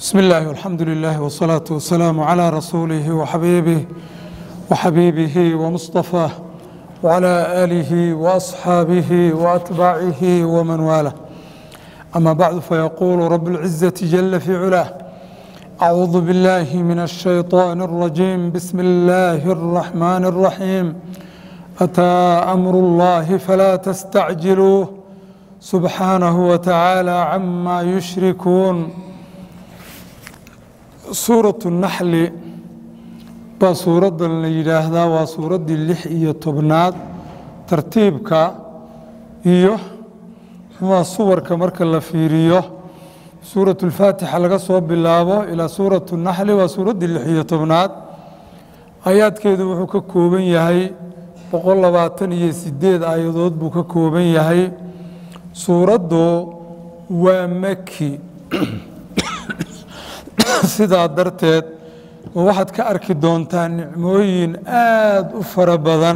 بسم الله والحمد لله والصلاة والسلام على رسوله وحبيبه وحبيبه ومصطفاه وعلى آله وأصحابه وأتباعه ومن والاه أما بعد فيقول رب العزة جل في علاه أعوذ بالله من الشيطان الرجيم بسم الله الرحمن الرحيم أتى أمر الله فلا تستعجلوه سبحانه وتعالى عما يشركون suuratu naxli baa suuraddan la yidhaahdaa waa suuraddii lix iyo tobnaad tartiibka iyo muxuuha suwarka marka la fiiriyo suuratu lfaatixa laga soo bilaabo ilaa suuratu naxli waa suuraddii lix iyo tobnaad aayaadkeedu wuxuu ka kooban yahay boqol labaatan iyo sideed aayadood buu ka kooban yahay suuraddu waa maki sidaa darteed waxaad ka arki doontaa nicmooyin aad u fara badan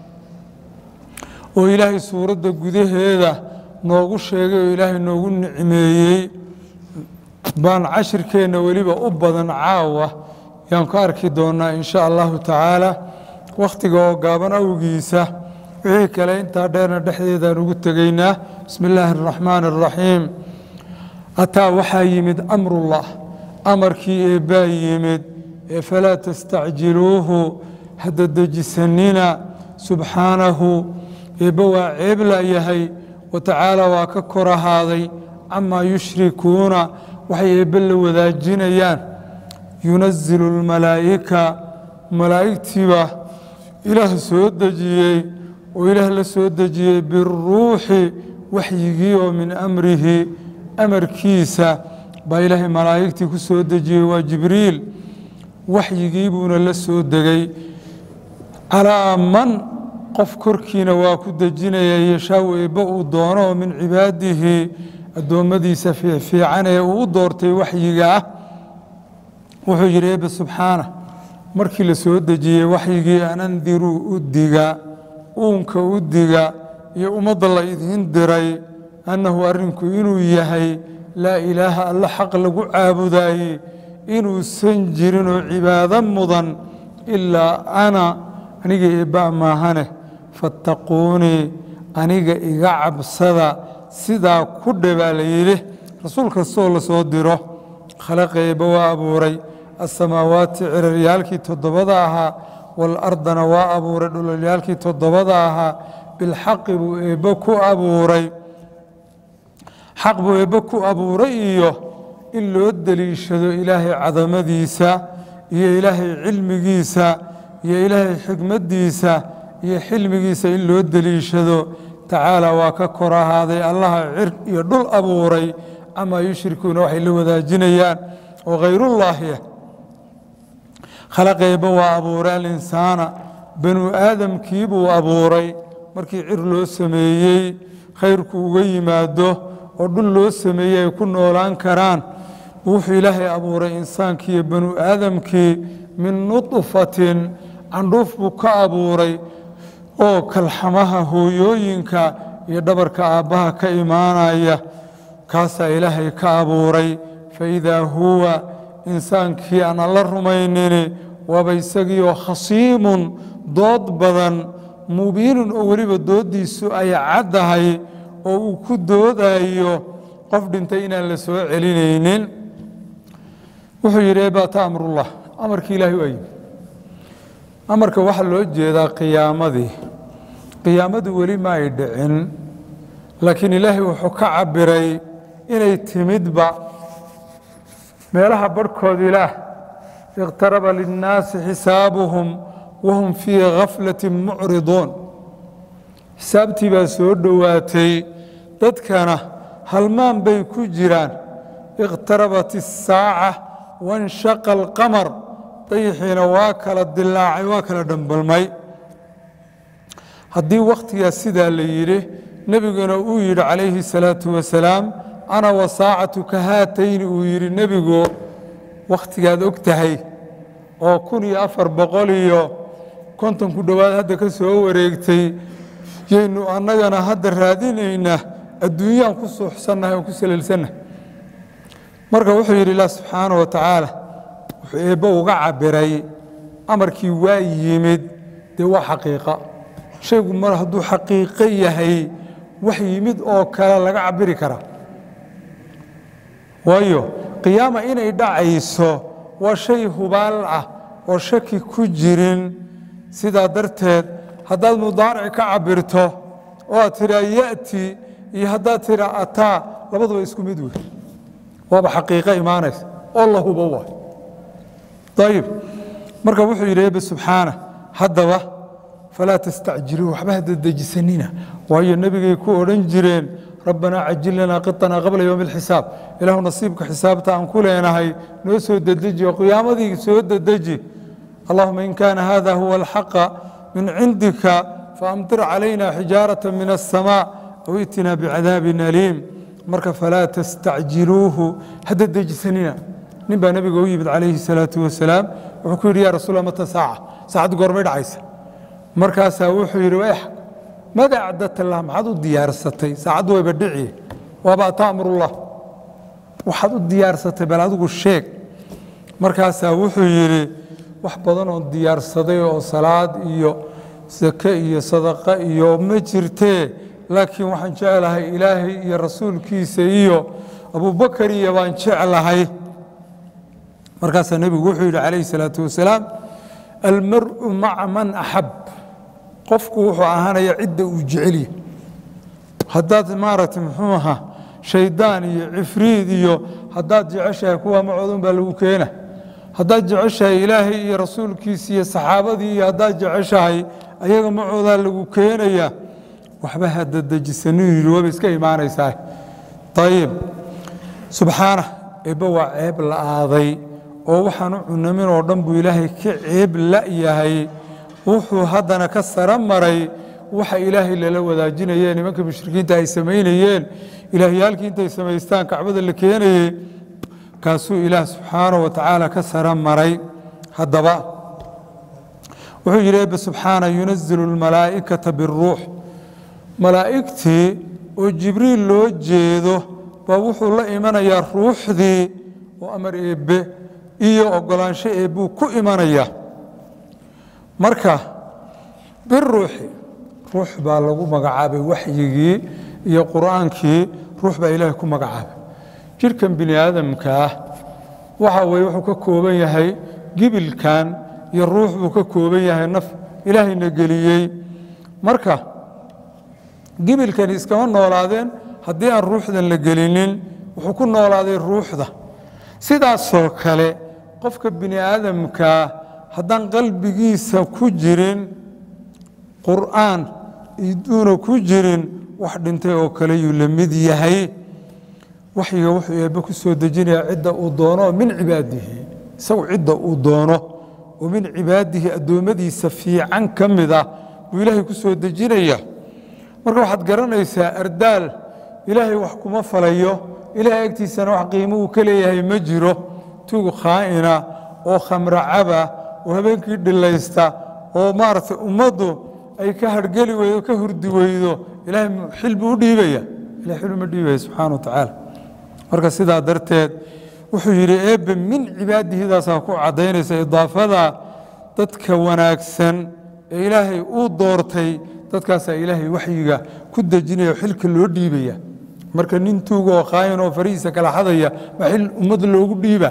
oo ilaahay suuradda gudaheeda noogu sheegay oo ilaahay noogu nicmeeyey baan cashirkeenna weliba u badan caawa yaan ka arki doonaa in sha allahu tacaala wakhtiga oo gaaban awgiisa wixii kale intaa dheerna dhexdeedaan ugu tegaynaa bismi illaahi araxmaani araxiim ataa waxaa yimid amrullah amarkii eebbaa yimid ee falaa tastacjiluuhu hadda dejisanina subxaanahu eebba waa ceebla yahay wa tacaala waa ka kor ahaaday camaa yushrikuuna waxay eebbe la wadaajinayaan yunasilu lmalaa'ika malaa'igtiiba ilaah soo dejiyey oo ilaah la soo dejiyey biruuxi waxyigii oo min amrihi amarkiisa baa ilaahay malaa'igtii ku soo dejiyey waa jibriil waxyigii buuna la soo degay calaa man qof korkiina waa ku dejinaya yeshaaw eebbe uu doono oo min cibaadihi addoommadiisa fiifiican ee uu u doortay waxyiga ah wuxuu yidhi eebbe subxaana markii la soo dejiyey waxyigii an andiruu u diga uunka u diga iyo ummadda la idiin diray annahu arrinku inuu yahay laa ilaaha alla xaq lagu caabudaayey inuusan jirin oo cibaado mudan ilaa ana aniga eebba maahane fattaquunii aniga iga cabsada sidaa ku dhe baa la yidhi rasuul kastoo la soo diro khalaqa eebba waa abuuray asamaawaati ciraryaalkii toddobada ahaa waalardana waa abuuray dhulalyaalkii toddobada ahaa bilxaqi buu eebbe ku abuuray xaq buu eebbe ku abuuray iyo in loo deliishado ilaahay cadamadiisa iyo ilaahay cilmigiisa iyo ilaahay xikmaddiisa iyo xilmigiisa in loo deliishado tacaala waa ka kor ahaaday allaha cir iyo dhul abuuray camaa yushrikuuna waxay la wadaajinayaan oo khayrullaahiya khalaqa eebbe waa abuuray alinsaana banu aadamkii buu abuuray markii cir loo sameeyey khayrku uga yimaado oo dhul loo sameeyey ay ku noolaan karaan wuxuu ilaahay abuuray insaankiiyo banu aadamkii min nudfatin candhuuf buu ka abuuray oo kalxamaha hooyooyinka iyo dhabarka aabbaha ka imaanaya kaasaa ilaahay ka abuuray faidaa huwa insaankii aan alla rumaynini waaba isagiioo khasiimun dood badan mubiinun oo weliba dooddiisu ay caddahay oo uu ku doodayo qof dhintay inaan la soo celinaynin wuxuu yidhi eebata amrullah amarkii ilaahay waa yimi amarka waxaa loo jeedaa qiyaamadii qiyaamadu weli ma ay dhicin laakiin ilaahay wuxuu ka cabiray inay timidba meelaha barhkood ilaah iqtaraba linnaasi xisaabuhum wahum fii khaflati mucriduun xisaabtii baa soo dhowaatay dadkana halmaan bay ku jiraan iqtarabat isaaca wanshaqa alqamar dayixiina waa kala dilaacay waa kala dhambalmay haddii wakhtigaas sidaa la yidhi nebiguna uu yidhi calayhi salaatu wasalaam ana wasaacatu ka haatayni uu yidhi nebigu wakhtigaad og tahay oo kun iyo afar boqol iyo konton ku dhowaad hadda ka soo wareegtay yaynu annagana hadda raadinaynaa adduunyaan ku suuxsannahay oon ku salelsannahay marka wuxuu yidhi ilah subxaana wa tacaala wuxuu eebbe uga cabiray amarkii waa yimid dee waa xaqiiqa shaygu mar hadduu xaqiiqo yahay wax yimid oo kale laga cabiri karaa waayo qiyaama inay dhacayso waa shay hubaal ah oo shaki ku jirin sidaa darteed haddaad mudaaric ka cabirto oo aad tidhaa ya'ti iyo haddaad tidhaa ataa labaduba isku mid wey waaba xaqiiqo imaanaysa oo la hubo waay ayib marka wuxuu yidhi ebe subxaana haddaba falaa tastacjiluu waxba hada dejisanina waayo nebigay ku odhan jireen rabbanaa cajil lanaa qiطanaa qabla yowmi اlxisaab ilaahu nasiibka xisaabta aan ku leenahay noo soo dedeji oo qiyaamadii soo dedeji allahuma in kaana hada huwa alxaqa min cindika faamtir calayna xijaaraة min الsamاء aw itinaa bicadaabin aliim marka falaa tastacjiluuhu hada dejisanina nin baa nebiga u yimid calayhi الsalaaةu wasalaam wuxuu ku yidhi ya rasuul mata saaca saacaddu goormay dhacaysa markaasaa wuxuu yidhi wayx mada acdatalah maxaad u diyaarsatay saacaddu wayba dhici waaba taamurullah waxaad u diyaarsatay bal adigu sheeg markaasaa wuxuu yidhi wax badan oon diyaarsaday oo salaad iyo sake iyo sadaqa iyo ma jirtee laakiin waxaan jeclahay ilaahay iyo rasuulkiisa iyo abubakar iyo baan jeclahay markaasaa nebigu wuxuu yidhi calayhi salaatu wasalaam almar'u maca man axab qofku wuxuu ahaanaya cidda uu jecelya haddaad maaragtay muxuu ahaa shaydaan iyo cifriid iyo haddaad jeceshahay kuwa macoodun baa lagu keena haddaad jeceshahay ilaahay iyo rasuulkiisi iyo saxaabadii iyo haddaad jeceshahay ayaga macoodaa lagu keenaya waxba hadadejisanuu yidhi waba iska imaanaysaa ayib subxaana eebbe waa ceeb la'aaday oo waxaan u cunamin oo dhan buu ilaahay ka ceeb la'yahay wuxuu haddana ka sara maray waxa ilaahay lala wadaajinayee nimanka mushrikiinta ay samaynayeen ilaahyaalkii intay samaystaan kacbada la keenayey kaasuu ilaah subxaanaه wa tacaala ka sara maray haddaba wuxuu yidhi ebe subxaana yunazilu اlmalaa'ikata biاruux malaa'igtii oo jibriil loo jeedo baa wuxuu la imanayaa ruuxdii oo amar eebbe iyo ogolaansho eebbuu ku imanaya marka biruuxi ruux baa lagu magacaabay waxyigii iyo qur'aankii ruux baa ilaahay ku magacaabay jidhkan bini aadamka ah waxa weye wuxuu ka kooban yahay gibilkan iyo ruux buu ka kooban yahay naf ilaahayna geliyey marka gibilkani iskama noolaadeen haddii aan ruuxdan la gelinin wuxuu ku noolaaday ruuxda sidaasoo kale qofka bini aadamkaa haddaan qalbigiisa ku jirin qur'aan iduuna ku jirin wax dhintay oo kale yuu la mid yahay waxyiga wuxuu eebbe ku soo dejinayaa cidda uu doono oo min cibaadihi isagu cidda uu doono oo min cibaadihi addoommadiisa fiican ka mid ah buu ilaahay ku soo dejinaya marka waxaad garanaysaa ardaal ilaahay wax kuma falayo ilaahay agtiisana wax qiimo uu ka leeyahay ma jiro tuug khaa'ina oo khamracaba oo habeenkii dhilaysta oo maaragtay ummaddu ay ka hargeli weydo ka hurdi weydo ilaahay xil buu u dhiibaya ilahay xil uma dhiibaya subxaana wa tacaala marka sidaa darteed wuxuu yidhi eebbe min cibaadihidaasaa ku caddaynaysa idaafada dadka wanaagsan ee ilaahay uu doortay dadkaasaa ilaahay waxyiga ku dejinaya oo xilka loo dhiibaya marka nin tuuga oo khaayan oo farihiisa kala xadaya ma xil ummad loogu dhiiba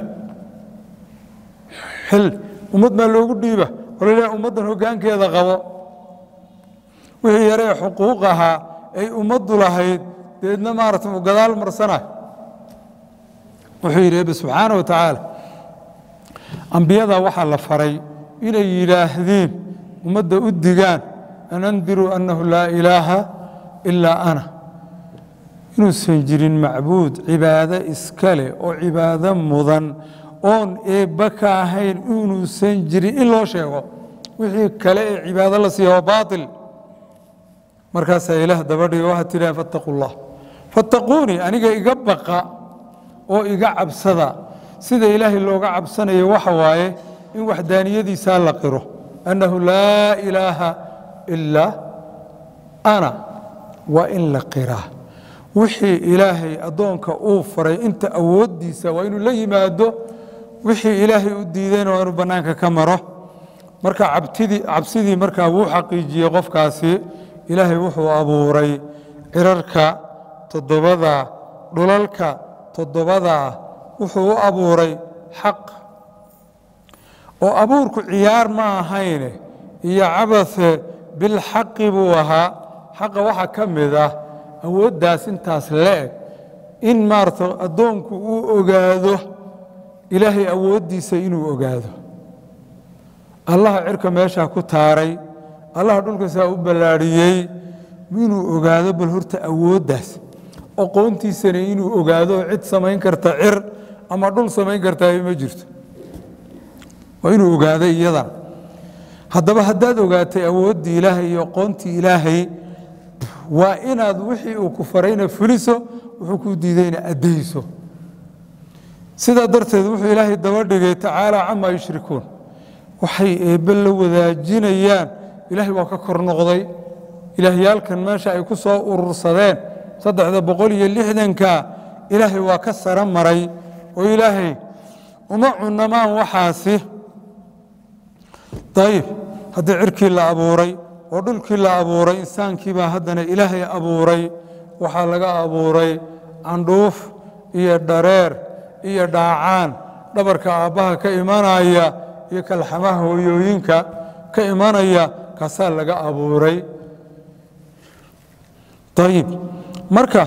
xil ummad maa loogu dhiiba oo laleeyahay ummaddan hoggaankeeda qabo wixii yaree xuquuq ahaa ay ummaddu lahayd deedna maarata u gadaal marsana wuxuu yidhi ebe subxaana wa tacaala ambiyada waxaa la faray inay yidhaahdiin ummadda u digaan an andiruu annahu laa ilaaha ilaa ana inuusan jirin macbuud cibaado iska leh oo cibaado mudan oon eebba ka ahayn inuusan jirin in loo sheego wixii kale ee cibaado la siiya waa baatil markaasaa ilaah dabadhiga waxaad tidhahan fattaquu llah fattaquunii aniga iga baqa oo iga cabsada sida ilaahay looga cabsanayo waxa waaye in waxdaaniyadiisaa la qiro annahu laa ilaaha ilaa ana waa in la qiraa wixii ilaahay addoonka uu faray inta awooddiisa waa inuu la yimaado wixii ilaahay u diidayna waa inuu bannaanka ka maro marka cabtidii cabsidii markaa wuu xaqiijiyey qofkaasi ilaahay wuxuu abuuray cirarka toddobada dhulalka toddobadaa wuxuu u abuuray xaq oo abuurku ciyaar ma ahayne iyo cabase bilxaqi buu ahaa xaqa waxaa ka mid ah awooddaas intaas la-eg in maarata addoonku uu ogaado ilaahay awooddiisa inuu ogaado allaha cirka meeshaa ku taaray allaha dhulkasaa u ballaadhiyey inuu ogaado bal horta awooddaas aqoontiisana inuu ogaado cid samayn karta cir ama dhul samayn kartaa ma jirto waa inuu ogaado iyadan haddaba haddaad ogaatay awooddii ilaahay iyo aqoontii ilaahay waa inaad wixii uu ku farayna fuliso wuxuu kuu diidayna addayso sidaa darteed wuxuu ilaahay daba dhigay tacaalaa camaa yushrikuun waxay eebbe la wadaajinayaan ilaahay waa ka kor noqday ilaahyaalkan meesha ay ku soo urursadeen saddexda boqol iyo lixdanka ilaahay waa ka sara maray oo ilaahay uma cunamaan waxaasi dayib haddii cirkii la abuuray oo dhulkii la abuuray insaankiibaa haddana ilaahay abuuray waxaa laga abuuray candhuuf iyo dhareer iyo dhaacaan dhabarka aabbaha ka imanaya iyo kalxamaha hooyooyinka ka imanaya kaasaa laga abuuray ayib marka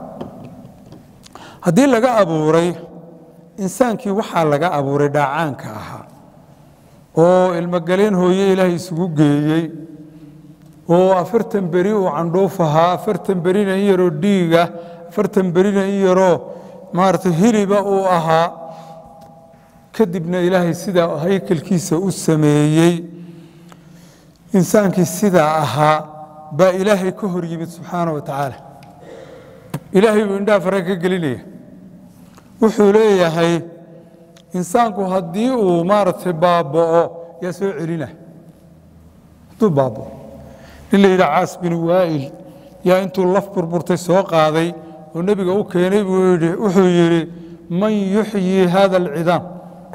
haddii laga abuuray insaankii waxaa laga abuuray dhaacaanka ahaa oo ilmogaleen hooye ilaahay isugu geeyey oo afartan beri uu candhuuf ahaa afartan berina in yaroo dhiiga afartan berina in yaroo maarata hiliba uu ahaa kadibna ilaahay sidaa haykalkiisa u sameeyey insaankii sidaa ahaa baa ilaahay ka hor yimid subxaana wa tacaala ilaahay buu indhaha fare ka gelinaya wuxuu leeyahay insaanku haddii uu maaragtay baaba'o yaa soo celina hadduu baaba'o nin la yidhaha caas bin waa'il yaa intuu laf burburtay soo qaaday oo nebiga u keenay buu yidhi wuxuu yidhi man yuxyii hada alcidaam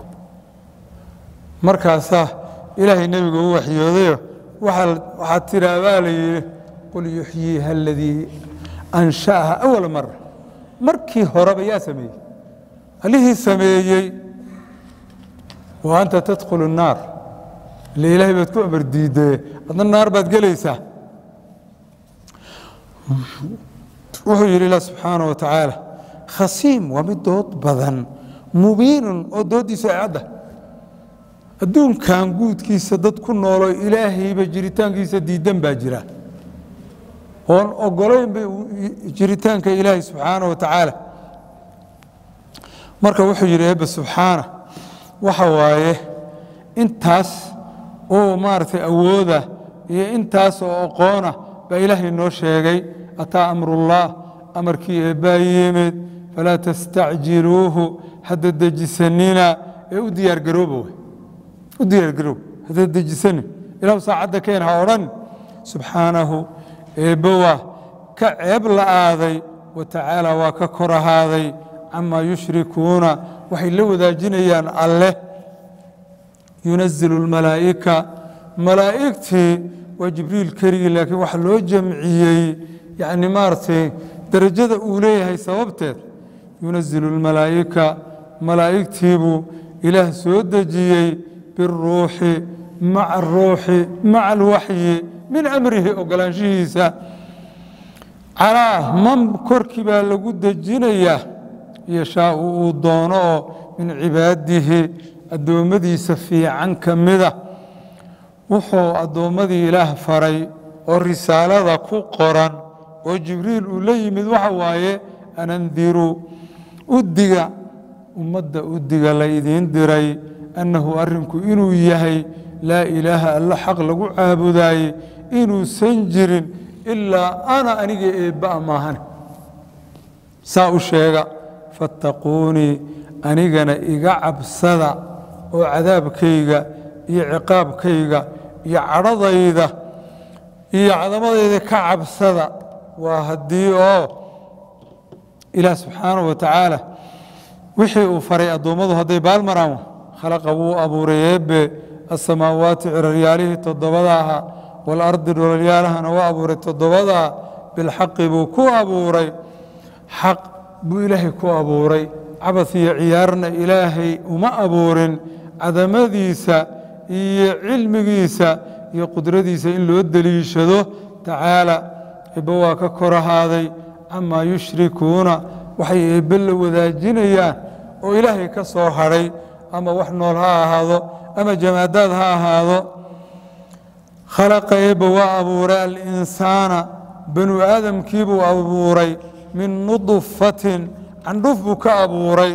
markaasaa ilaahay nebiga u waxyoodayo waxaad tiraabaa la yidhi qul yuxyiiha aladii ansha'aha awala mara markii horeba yaa sameeyey allihii sameeyey wa anta tadkhulu الnaar ile ilaahay baad ku amar diidee adna naar baad gelaysaa wuxuu yidhi ilah subxaana wa tacaala khasiim waa mid dood badan mubiinun oo dooddiisu ay cadda adduunkan guudkiisa dad ku nooloo ilaahayba jiritaankiisa diidan baa jira oon ogolaynba jiritaanka ilaahay subxaana wa tacaala marka wuxuu yidhi eebbe subxaana waxa waaye intaas oo maaragtay awooda iyo intaas oo aqoona baa ilaahay noo sheegay ataa amrullaah amarkii eebbaa yimid falaa tastacjiluuhu hadda dejisanina ee u diyaargarooba wey u diyaargaroob hadda dejisanin ilahu saacadda keen ha odhan subxaanahu eebbe waa ka ceeb la'aaday wa tacaala waa ka kor ahaaday camaa yushrikuuna waxay la wadaajinayaan alleh yunazilu اlmalaa'ika malaa'igtii waa jibriil keligii laakiin waxa loo jamciyey yani maaragtay derajada uu leeyahay sababteed yunazilu اlmalaa'ika malaa'igtiibuu ilaah soo dejiyey biاruuxi maca aruuxi maca alwaxyi min amrihi ogolaanshihiisa calaa man korkii baa lagu dejinayaa yashaau uu doono oo min cibaadihi addoommadiisa fiican ka mida wuxuu addoommadii ilaah faray oo risaalada ku qoran oo jibriil uu la yimid waxa waaye anandiruu udiga ummadda udiga laydiin diray annahu arrinku inuu yahay laa ilaaha alla xaq lagu caabudaayey inuusan jirin ilaa ana aniga eebba'a maahane saa u sheega fattaquunii anigana iga cabsada oo cadaabkayga iyo ciqaabkayga iyo cadhadayda iyo cadamadayda ka cabsada waa haddii oo ilaah subxaanahu wa tacaala wixii uu faray addoommadu hadday baalmaraan khalaqa wuu abuuray eebbe asamaawaati ciraryaalihii toddobada ahaa waalardi dhulalyaalahana waa abuuray toddobadaa bilxaqi buu ku abuuray xaq buu ilaahay ku abuuray cabas iyo ciyaarna ilaahay uma abuurin cadamadiisa iyo cilmigiisa iyo qudradiisa in loo deliishado tacaala eebbe waa ka kor ahaaday camaa yushrikuuna waxay eebbe la wadaajinayaan oo ilaahay ka soo hadhay ama wax nool ha ahaado ama jamaadaad ha ahaado khalaqa eebbe waa abuuray alinsaana banu aadamkiibuu abuuray min nudfatin candhuf buu ka abuuray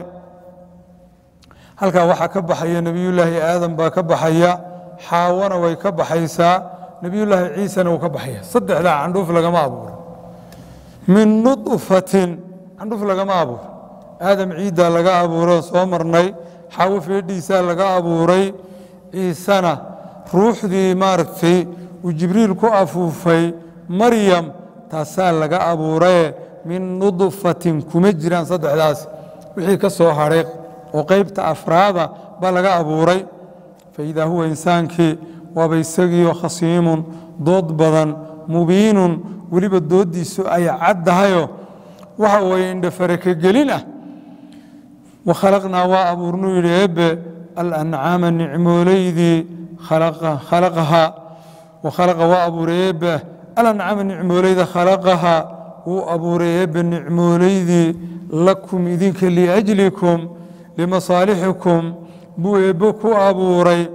halkaa waxaa ka baxaya nebiyullaahi aadam baa ka baxaya xaawana way ka baxaysaa nebiyullaahi ciisana wuu ka baxaya saddexdaa candhuf lagama abuuro min nudfatin candhuf lagama abuuro aadam ciiddaa laga abuuro soo marnay xaawo feedhiisaa laga abuuray ciisena ruuxdii maaragtay uu jibriil ku afuufay maryam taasaa laga abuuraye min nudfatin kuma jiraan saddexdaas wixii ka soo hadhay oo qaybta afraada baa laga abuuray faidaa huwa insaankii waaba isagiioo khasiimun dood badan mubiinun weliba dooddiisu ay caddahayo waxa weeye indhafarakagelin ah wakhalaqnaa waa abuurnuu yidhi eebbe alancaama nicmoolaydii khalaqahaa wakhalaqa waa abuuray eebbe alancaama nicmoolayda khalaqahaa wuu abuuray eebbe nicmoolaydii lakum idinka liajlikum limasaalixikum buu eebbe ku abuuray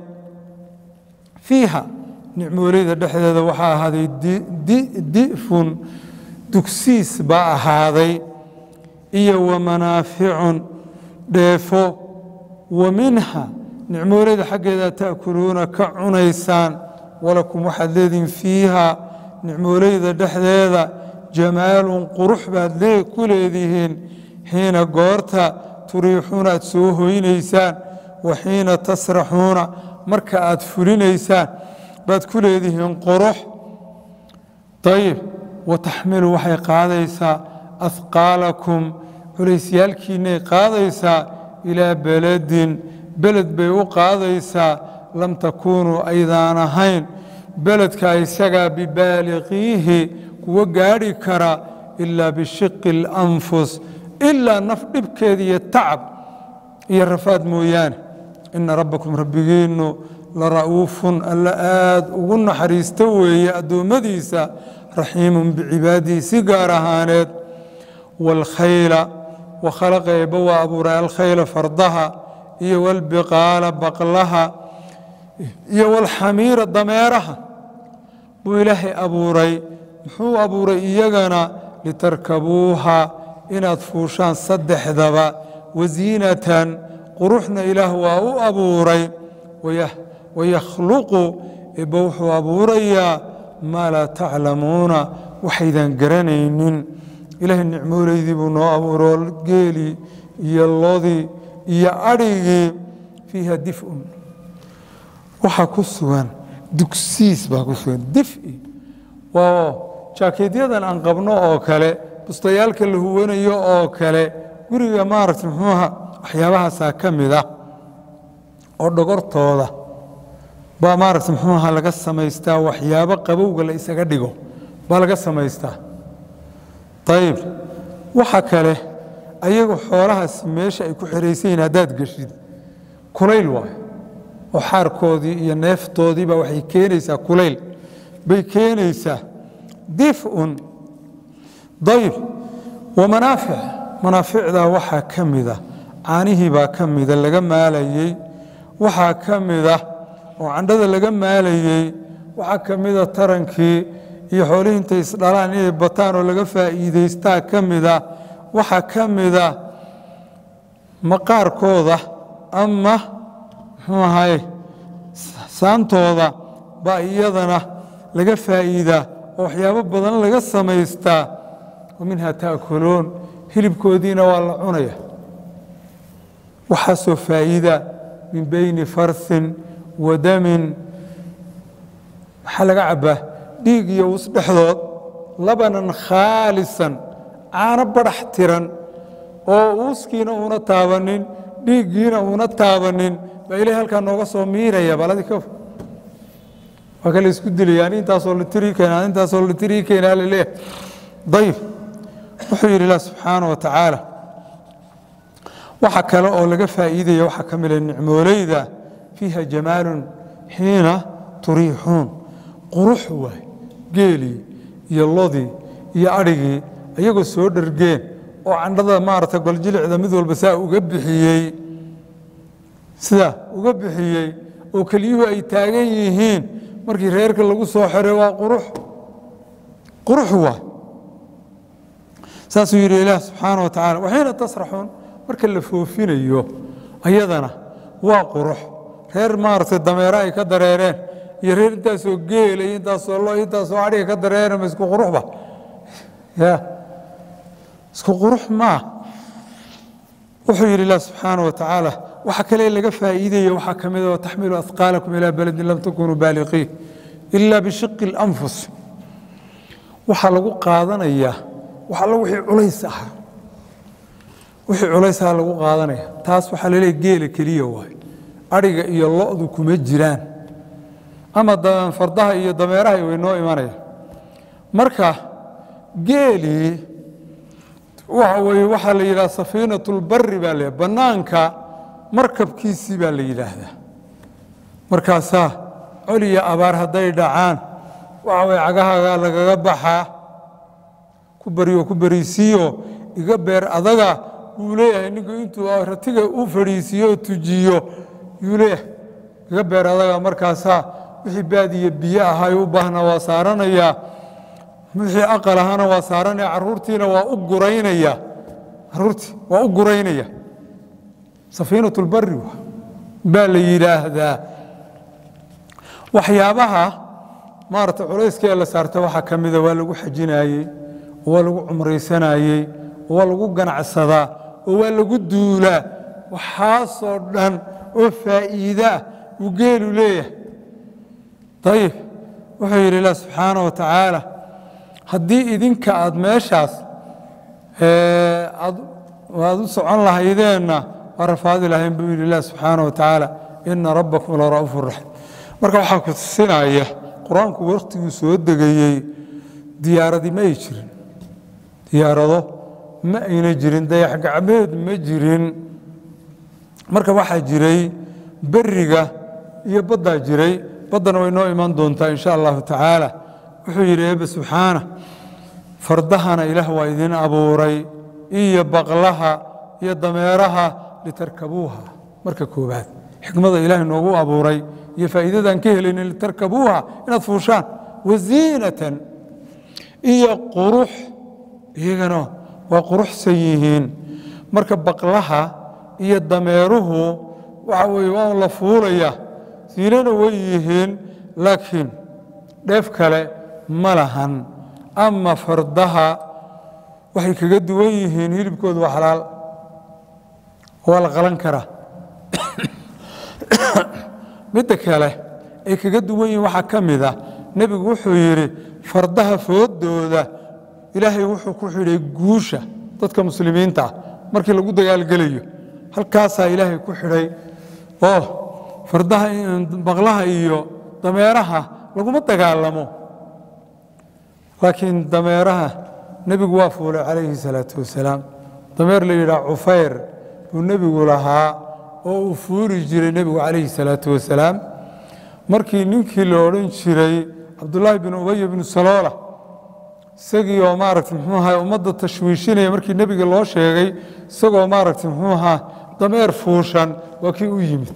fiiha nicmoolayda dhexdeeda waxaa ahaaday di'fun dugsiis baa ahaaday iyo wa manaaficun dheefo wa minha nicmoolayda xaggeeda ta'kuluuna ka cunaysaan walakum waxaad leedihin fiiha nicmoolayda dhexdeeda jamaalun qurux baad ku leedihiin xiina goorta turiixuuna aad soo hoynaysaan wa xiina tasraxuuna marka aad fulinaysaan baad ku leedihiin qurux ayib wa taxmilu waxay qaadaysaa ahqaalakum culaysyaalkiinnay qaadaysaa ilaa beledin beled bay u qaadaysaa lam takuunuu aydaan ahayn beledka isagaa bibaaliqiihi kuwa gaadhi kara ilaa bishiqi اlanfus ilaa naf dhibkeeda iyo tacab iyo rafaad mooyaane ina rabbakum rabbigiinnu la ra'uufun alla aad ugu naxariista weeye addoommadiisa raxiimun bicibaadihi si gaar ahaaneed wاlkhayla wakhalaqa eebba waa abuuray alkhayla fardaha iyo walbiqaala baqlaha iyo walxamiira dameeraha buu ilaahay abuuray muxuu abuuray iyagana litarkabuuha inaad fuushaan saddexdaba wasiinatan quruxna ilaah waa u abuuray wayakhluqu eebba wuxuu abuurayaa maa laa taclamuuna waxaydan garanaynin ilaahay nicmoolaydii buu noo abuuro geelii iyo lodii iyo adhigii fiiha difun waxaa ku sugan dugsiis baa ku sugan difi waa jaakeedyadan aan qabno oo kale bustayaalka la huwanayo oo kale guriga maaragta muxuuha waxyaabahaasaa ka mid ah oo dhogortooda baa maaragta muxuuha laga samaystaa waxyaabo qabowga la isaga dhigo baa laga samaystaa ayib waxa kale ayagu xoolahaasi meesha ay ku xihaysan yihin haddaad geshid kulayl waayo oo xaarkoodii iyo neeftoodiiba waxay keenaysaa kulayl bay keenaysaa difun dayib wa manaafic manaaficdaa waxaa ka mida caanihii baa ka mida laga maalayey waxaa ka mida oo candhada laga maalayey waxaa ka mida tarankii iyo xoolihii intay isdhalaan inay bataan oo laga faa'iidaystaa ka mida waxaa ka mida maqaarkooda ama muxuu ahaye saantooda baa iyadana laga faa'iidaa oo waxyaabo badan laga samaystaa wa minha ta'kuluun hilibkoodiina waa la cunaya waxaasoo faa'iida min bayni farsin wa damin maxaa laga cabbaa dhiig iyo us dhexdood labanan khaalisan caano badhax tiran oo uuskiina uuna taabanin dhiiggiina uuna taabanin baa ilahay halkaa nooga soo miiraya baladi ka waa kale isku dilaya ani intaasoo litiri keena ani intaasoo litiri keena laleeyahay dayib wuxuu yidhi ilah subxaana wa tacaala waxa kale oo laga faa'iidaya waxaa ka mida nicmooleyda fiiha jamaalun xiina turiixuun qurux waay geelii iyo lodii iyo adhigii ayagoo soo dhargeen oo candhada maarata goljilicda mid walba saa uga bixiyey sidaa uga bixiyey oo keliyuhu ay taagan yihiin markii reerka lagu soo xiray waa qurux qurux waay saasuu yidhi ilaah subxaana wa tacala waxiina tasraxuun marka la foofinayo ayadana waa qurux reer maaragtay dameere ay ka dareereen iyo reer intaasoo geela iyo intaasoo lo intaasoo adhiga ka dareereen ma isku quruxba ya isku qurux maa wuxuu yidhi ilah subxaana wa tacaala waxa kale laga faa'iidaya waxaa ka mid a taxmilu ahqaalakum ilaa beledin lam takunuu baaliqiin ila bishiqi اlanfus waxaa lagu qaadanayaa wax allo wixii culays ahaa wixii culays ahaa lagu qaadanaya taas waxaa laleeya geela keliya waay adhiga iyo lo'du kuma jiraan ama fardaha iyo dameeraha way noo imanayaan marka geelii waxa weye waxaa la yidhaha safiinat اlbari baa la bannaanka markabkiisii baa la yidhaahdaa markaasaa col iyo abaar hadday dhacaan waxa weye cagahagaa lagaga baxaa ku baryo ku bariisiiyo iga beer adaga wuu leeyahay ninku intuu ratiga u fadhiisiiyo oo tujiyo yuu leeyahay iga beer adaga markaasaa wixii baadiya biyo ahay u baahna waa saaranayaa wixii aqal ahana waa saaranaya caruurtiina waa u guraynaya caruurtii waa u guraynaya safiinat اlbari baa la yidhaahdaa waxyaabaha maarata culayska ee la saarta waxaa ka mida waa lagu xajinayey oo waa lagu cumraysanayey oo waa lagu ganacsadaa oo waa lagu duulaa waxaasoo dhan oo faa'iidaah uu geelu leeyahay ayib wuxuu yidhi ilah subxaana wa tacaala haddii idinka aad meeshaas aad u socon lahaydeenna waa rafaadi lahayn buu yidhi ilah subxaana wa tacaala ina rabbakum la ra'uufu raxiim marka waxaa ku tusinaya qur-aanku wakhtiguu soo degayey diyaaradi ma ay jirin diyaarado ma ayna jirin dayax gacmeed ma jirin marka waxaa jiray beriga iyo baddaa jiray baddana way noo iman doontaa in sha allahu tacaala wuxuu yidhi eebbe subxaana fardahana ilaah waa idin abuuray iyo baqlaha iyo dameeraha litarkabuuha marka koobaad xikmada ilaahay noogu abuuray iyo faa'iidadaan ka helaynin litarkabuuha inaad fuushaan waziinatan iyo qurux iyagana waa quruxsan yihiin marka baqlaha iyo dameeruhu waxa weye waa un la fuulaya siinana way yihiin laakiin dheef kale ma lahan ama fardaha waxay kaga duwan yihiin hilibkoodu waa xalaal waa la qalan karaa midda kale ay kaga duwan yihiin waxaa ka mid a nebigu wuxuu yidhi fardaha foodooda ilaahay wuxuu ku xidhay guusha dadka muslimiinta ah markii lagu dagaalgelayo halkaasaa ilaahay ku xidhay oo fardaha baqlaha iyo dameeraha laguma dagaalamo laakiin dameeraha nebigu waa fuulay calayhi salaatu wasalaam dameer la yidhaha cufayr buu nebigu lahaa oo uu fuuli jiray nebigu calayhi salaatu wasalaam markii ninkii la odhan jiray cabdullaahi bin ubaya binu saloola isagii oo maaragta muxuu ahaa ummadda tashwiishinaya markii nebiga loo sheegay isagoo maaragta muxuu ahaa dameer fuushan waa kii u yimid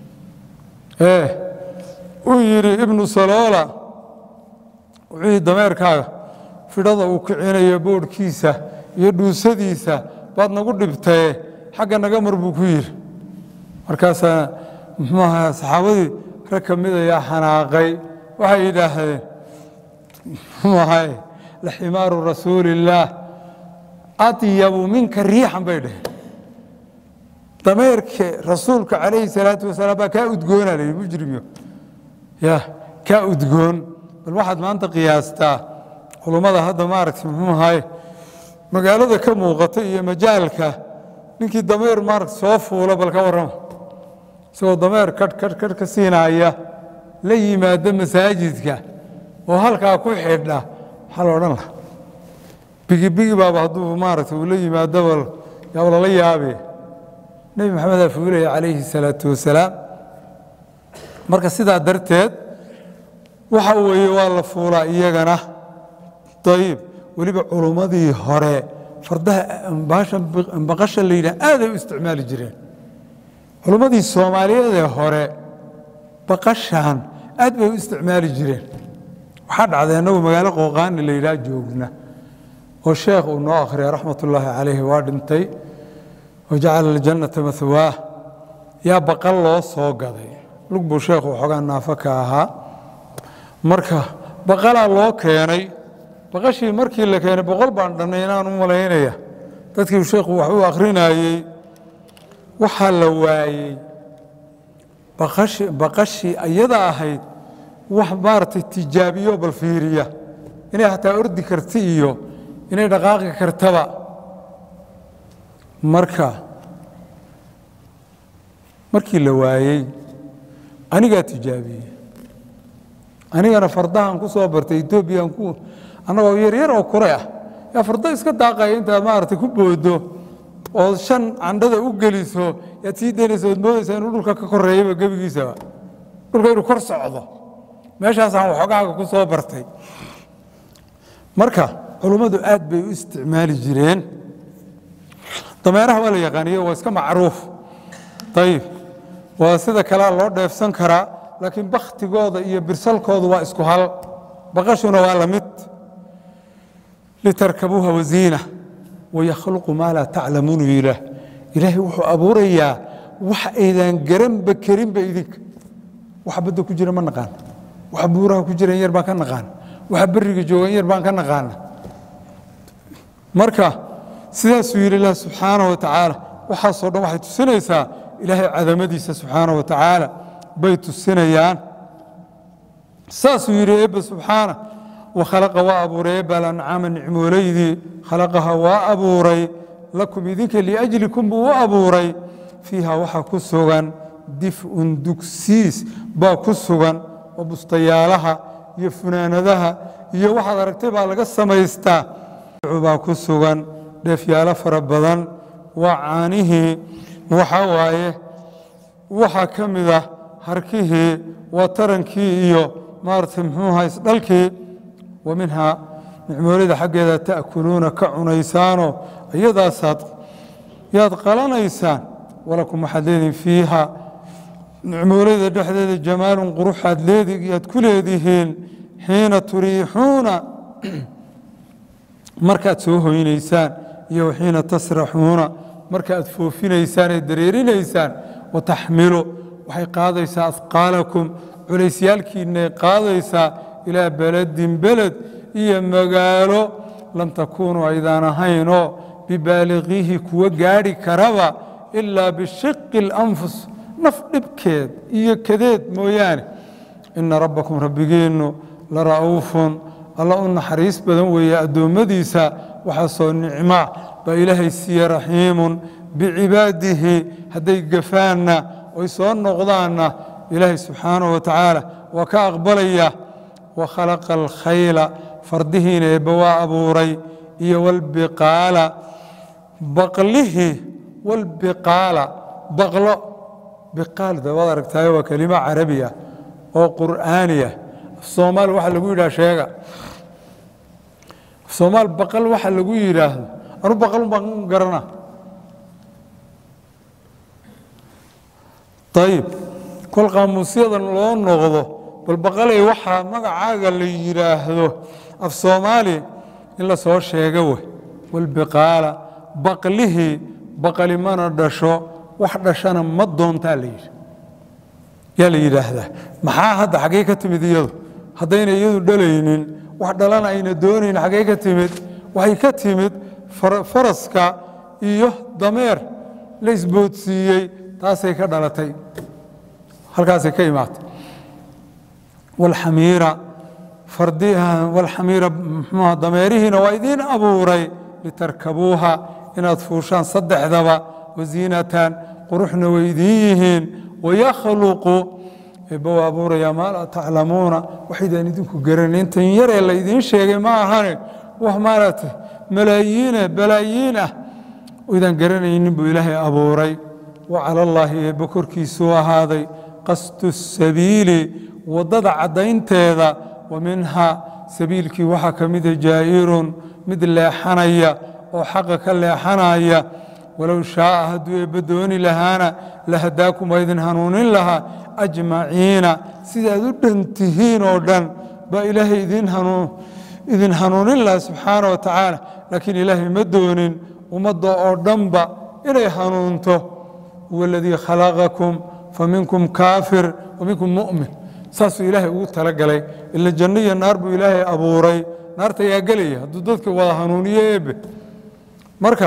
uu yidhi ibnu saloola wuxuu yidhi dameerkaaga fidhada uu kicinayo boodhkiisa iyo dhuusadiisa baad nagu dhibtaye xagga naga mar buu ku yidhi markaasaa muxuu ahaa saxaabadii rag ka mid ayaa xanaaqay waxay yidhaahdeen muxuu ahay laximaaru rasuuliillaah adyabu minka riixan bay dhaheen dameerka rasuulka calayhi salaatu wasalaam baa kaa udgoona la yidhi mujrimyo ya kaa udgoon bal waxaad maanta qiyaastaa culummada hadda maaragta muxuu ahaye magaalada ka muuqata iyo majaalka ninkii dameer maaragta soo fuula bal ka warrama isagoo dameer kadh kadh kadh ka siinaaya la yimaada masaajidka oo halkaa ku xidha maxaa la odhan laha bigi bigi baaba hadduu maaragta uu la yimaadaba yaaba lala yaabe nebi maxamedaa fuulaya calayhi salaatu wasalaam marka sidaa darteed waxa weeye waa la fuulaa iyagana ayib weliba culummadii hore fardaha baqasha la yidhah aaday u isticmaali jireen culummadii soomaaliyeed ee hore baqashan aad bay u isticmaali jireen waxaa dhacday annagu magaalo qooqaani la yidhaah joogna oo sheekh uu noo akhriya raxmat ullaahi calayhi waa dhintay wajacala aljannata mahwaah yaa baqal loo soo gaday lug buu sheekhu waxoogaa naafo ka ahaa marka baqalaa loo keenay baqashii markii la keenay boqol baan dhannay inaan u malaynaya dadkii sheekhu wax u akhrinayey waxaa la waayey baqashii iyada ahayd wax maaragtay tijaabiyo bal fiiriya inay hataa ordi karti iyo inay dhaqaaqi kartaba marka markii la waayey anigaa tijaabiyey anigana fardahan ku soo bartay etoobiyan ku annagoo yaryar oo kure ah yaa fardo iska daaqaya intaad maaragtay ku boodo ood shan candhada u geliso yaad sii daynaysa ood moodaysa inuu dhulka ka koreeyaba gebigiisaba dhulka inuu kor socdo meeshaasaan waxoogaaga ku soo bartay marka culummadu aad bay u isticmaali jireen dameeraha waa la yaqaaniyo waa iska macruuf ayib waa sida kalea loo dheefsan karaa laakiin bakhtigooda iyo birsalkoodu waa isku hal baqashuna waa la mid litarkabuuha waziina wayakhluqu maa laa taclamuunu ilaah ilaahay wuxuu abuurayaa wax aydan garanba karinba idinka waxa badda ku jira ma naqaan waxa buuraha ku jira in yar baan ka naqaana waxa beriga jooga in yar baan ka naqaana marka sidaasuu yidhi ilah subxaana wa tacaala waxaasoo dhan waxay tusinaysaa ilaahay cadamadiisa subxaana wa tacaala bay tusinayaan saasuu yidhi eebbe subxaana wakhalaqa waa abuuray eebbe alancaama nicmoolaydii khalaqaha waa abuuray lakum idinka liajlikum buu u abuuray fiiha waxaa ku sugan dif'un dugsiis baa ku sugan oo bustayaalaha iyo funaanadaha iyo waxaad aragtay baa laga samaystaa baa ku sugan dheefyaalo fara badan waa caanihii waxaa waaye waxaa ka mid ah harkihii waa tarankii iyo maaragtay muxuuha isdhalkii wa minhaa nicmoolida xaggeeda ta'kuluuna ka cunaysaanoo iyadaasaad yaad qalanaysaan walakum waxaad leedihin fiiha nicmoolida dhexdeeda jamaalun quruxaad leediyaad ku leedihiin xiina turiixuuna markaad soo hoynaysaan iyo waxiina tasraxuuna markaaad foofinaysaan ee dareerinaysaan wataxmilu waxay qaadaysaa asqaalakum culaysyaalkiinay qaadaysaa ilaa beledin beled iyo magaalo lam takuunuu aydaan ahaynoo bibaaliqiihi kuwa gaadhi karaba ilaa bishiqi اlanfus naf dhibkeed iyo kadeed mooyaane ina rabbakum rabbigiinnu la ra'uufun alla u naxariis badan weeye addoommadiisa waxaasoo nicmaa baa ilaahay siiye raxiimun bicibaadihi hadday gafaanna oy soo noqdaanna ilaahay subxaanahu wa tacaala waa ka aqbalaya wa khalaqa alkhayla fardihiina eebba waa abuuray iyo walbiqaala baqlihii walbiqaala baqlo biqaalda waad aragtaayo waa kelimo carabi ah oo qur'aani ah af soomaali waxaa lagu yidhaha sheega af soomaal baqal waxa lagu yidhaahdo anu baqal baan garana ayib kol qaamuusyadan loo noqdo bal baqalay waxaa magacaaga la yidhaahdo af soomaali in la soo sheega wey walbiqaala baqlihii baqali mana dhasho wax dhashana ma doontaa la yidhi yaa la yidhaahdaa maxaa hadda xaggey ka timid iyadu haddayna iyadu dhalaynin wax dhalana ayna doonayn xaggey ka timid waxay ka timid faraska iyo dameer la isboodsiiyey taasay ka dhalatay halkaasay ka imaatay walxamiira walxamiira mxuuha dameerihiina waa idiin abuuray litarkabuuha inaad fuushaan saddexdaba wasiinatan quruxna way idiin yihiin wayakhluqu eebba waa abuurayaa maa laa taclamuuna waxaydaan idinku garanay intan yaree la idiin sheegay ma ahane wax maaragtay malaayiine balaayiin ah idaan garanaynin buu ilaahay abuuray wa cala allaahi eebba korkiisuu ahaaday qasdu sabiili waddada caddaynteeda wa minha sabiilkii waxaa ka mida jaa'irun mid leexanaya oo xaqa ka leexanaya walow shaaa hadduu eebba dooni lahaana lahadaakum waa idin hanuunin lahaa ajmaciina sidaad u dhan tihiin oo dhan baa ilaahay idin hanuunin lahaa subxaana wa tacaala laakiin ilaahay ma doonin ummadda oo dhanba inay hanuunto huwa aladii khalaqakum faminkum kaafir wa minkum mu'min saasuu ilaahay ugu talagalay ila janno iyo naar buu ilaahay abuuray naarta ayaa gelaya hadduu dadka wada hanuuniyo eebe marka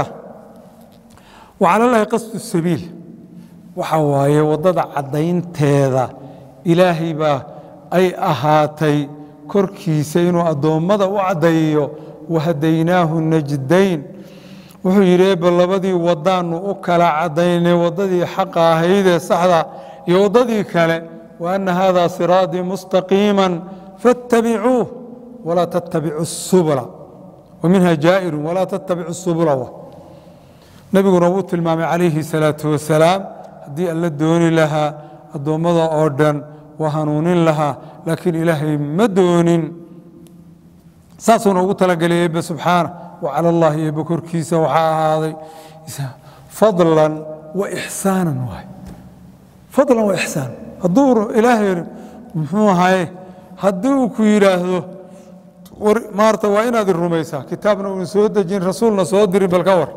wacala llaahi qasdu sabiil waxa waaye waddada caddaynteeda ilaahay baa ay ahaatay korkiisa inuu addoommada u caddaeyo wahadaynaahu najdayn wuxuu yidhi eebba labadii waddaannu u kala caddaynay waddadii xaqa ahaydee saxda iyo waddadii kale wa anna haadaa siraatii mustaqiima faاttabicuuh walaa tattabicu subula wa minha jaa'irun walaa tattabicu subula nebiguna wuu tilmaamay calayhi salaatu wasalaam haddii alla dooni lahaa addoommada oo dhan waa hanuunin lahaa laakiin ilaahay ma doonin saasuuna ugu talagelay eebbe subxaana wa cala allaahi eebbe korkiisa waxaa ahaaday fadlan wa ixsaanan waay fadlan wa ixsaan hadduu ilaahay muxuu ahaye haddii uu ku yidhaahdo maarta waa inaad rumaysaa kitaabna uuna soo dejin rasuulna soo dirin bal ka war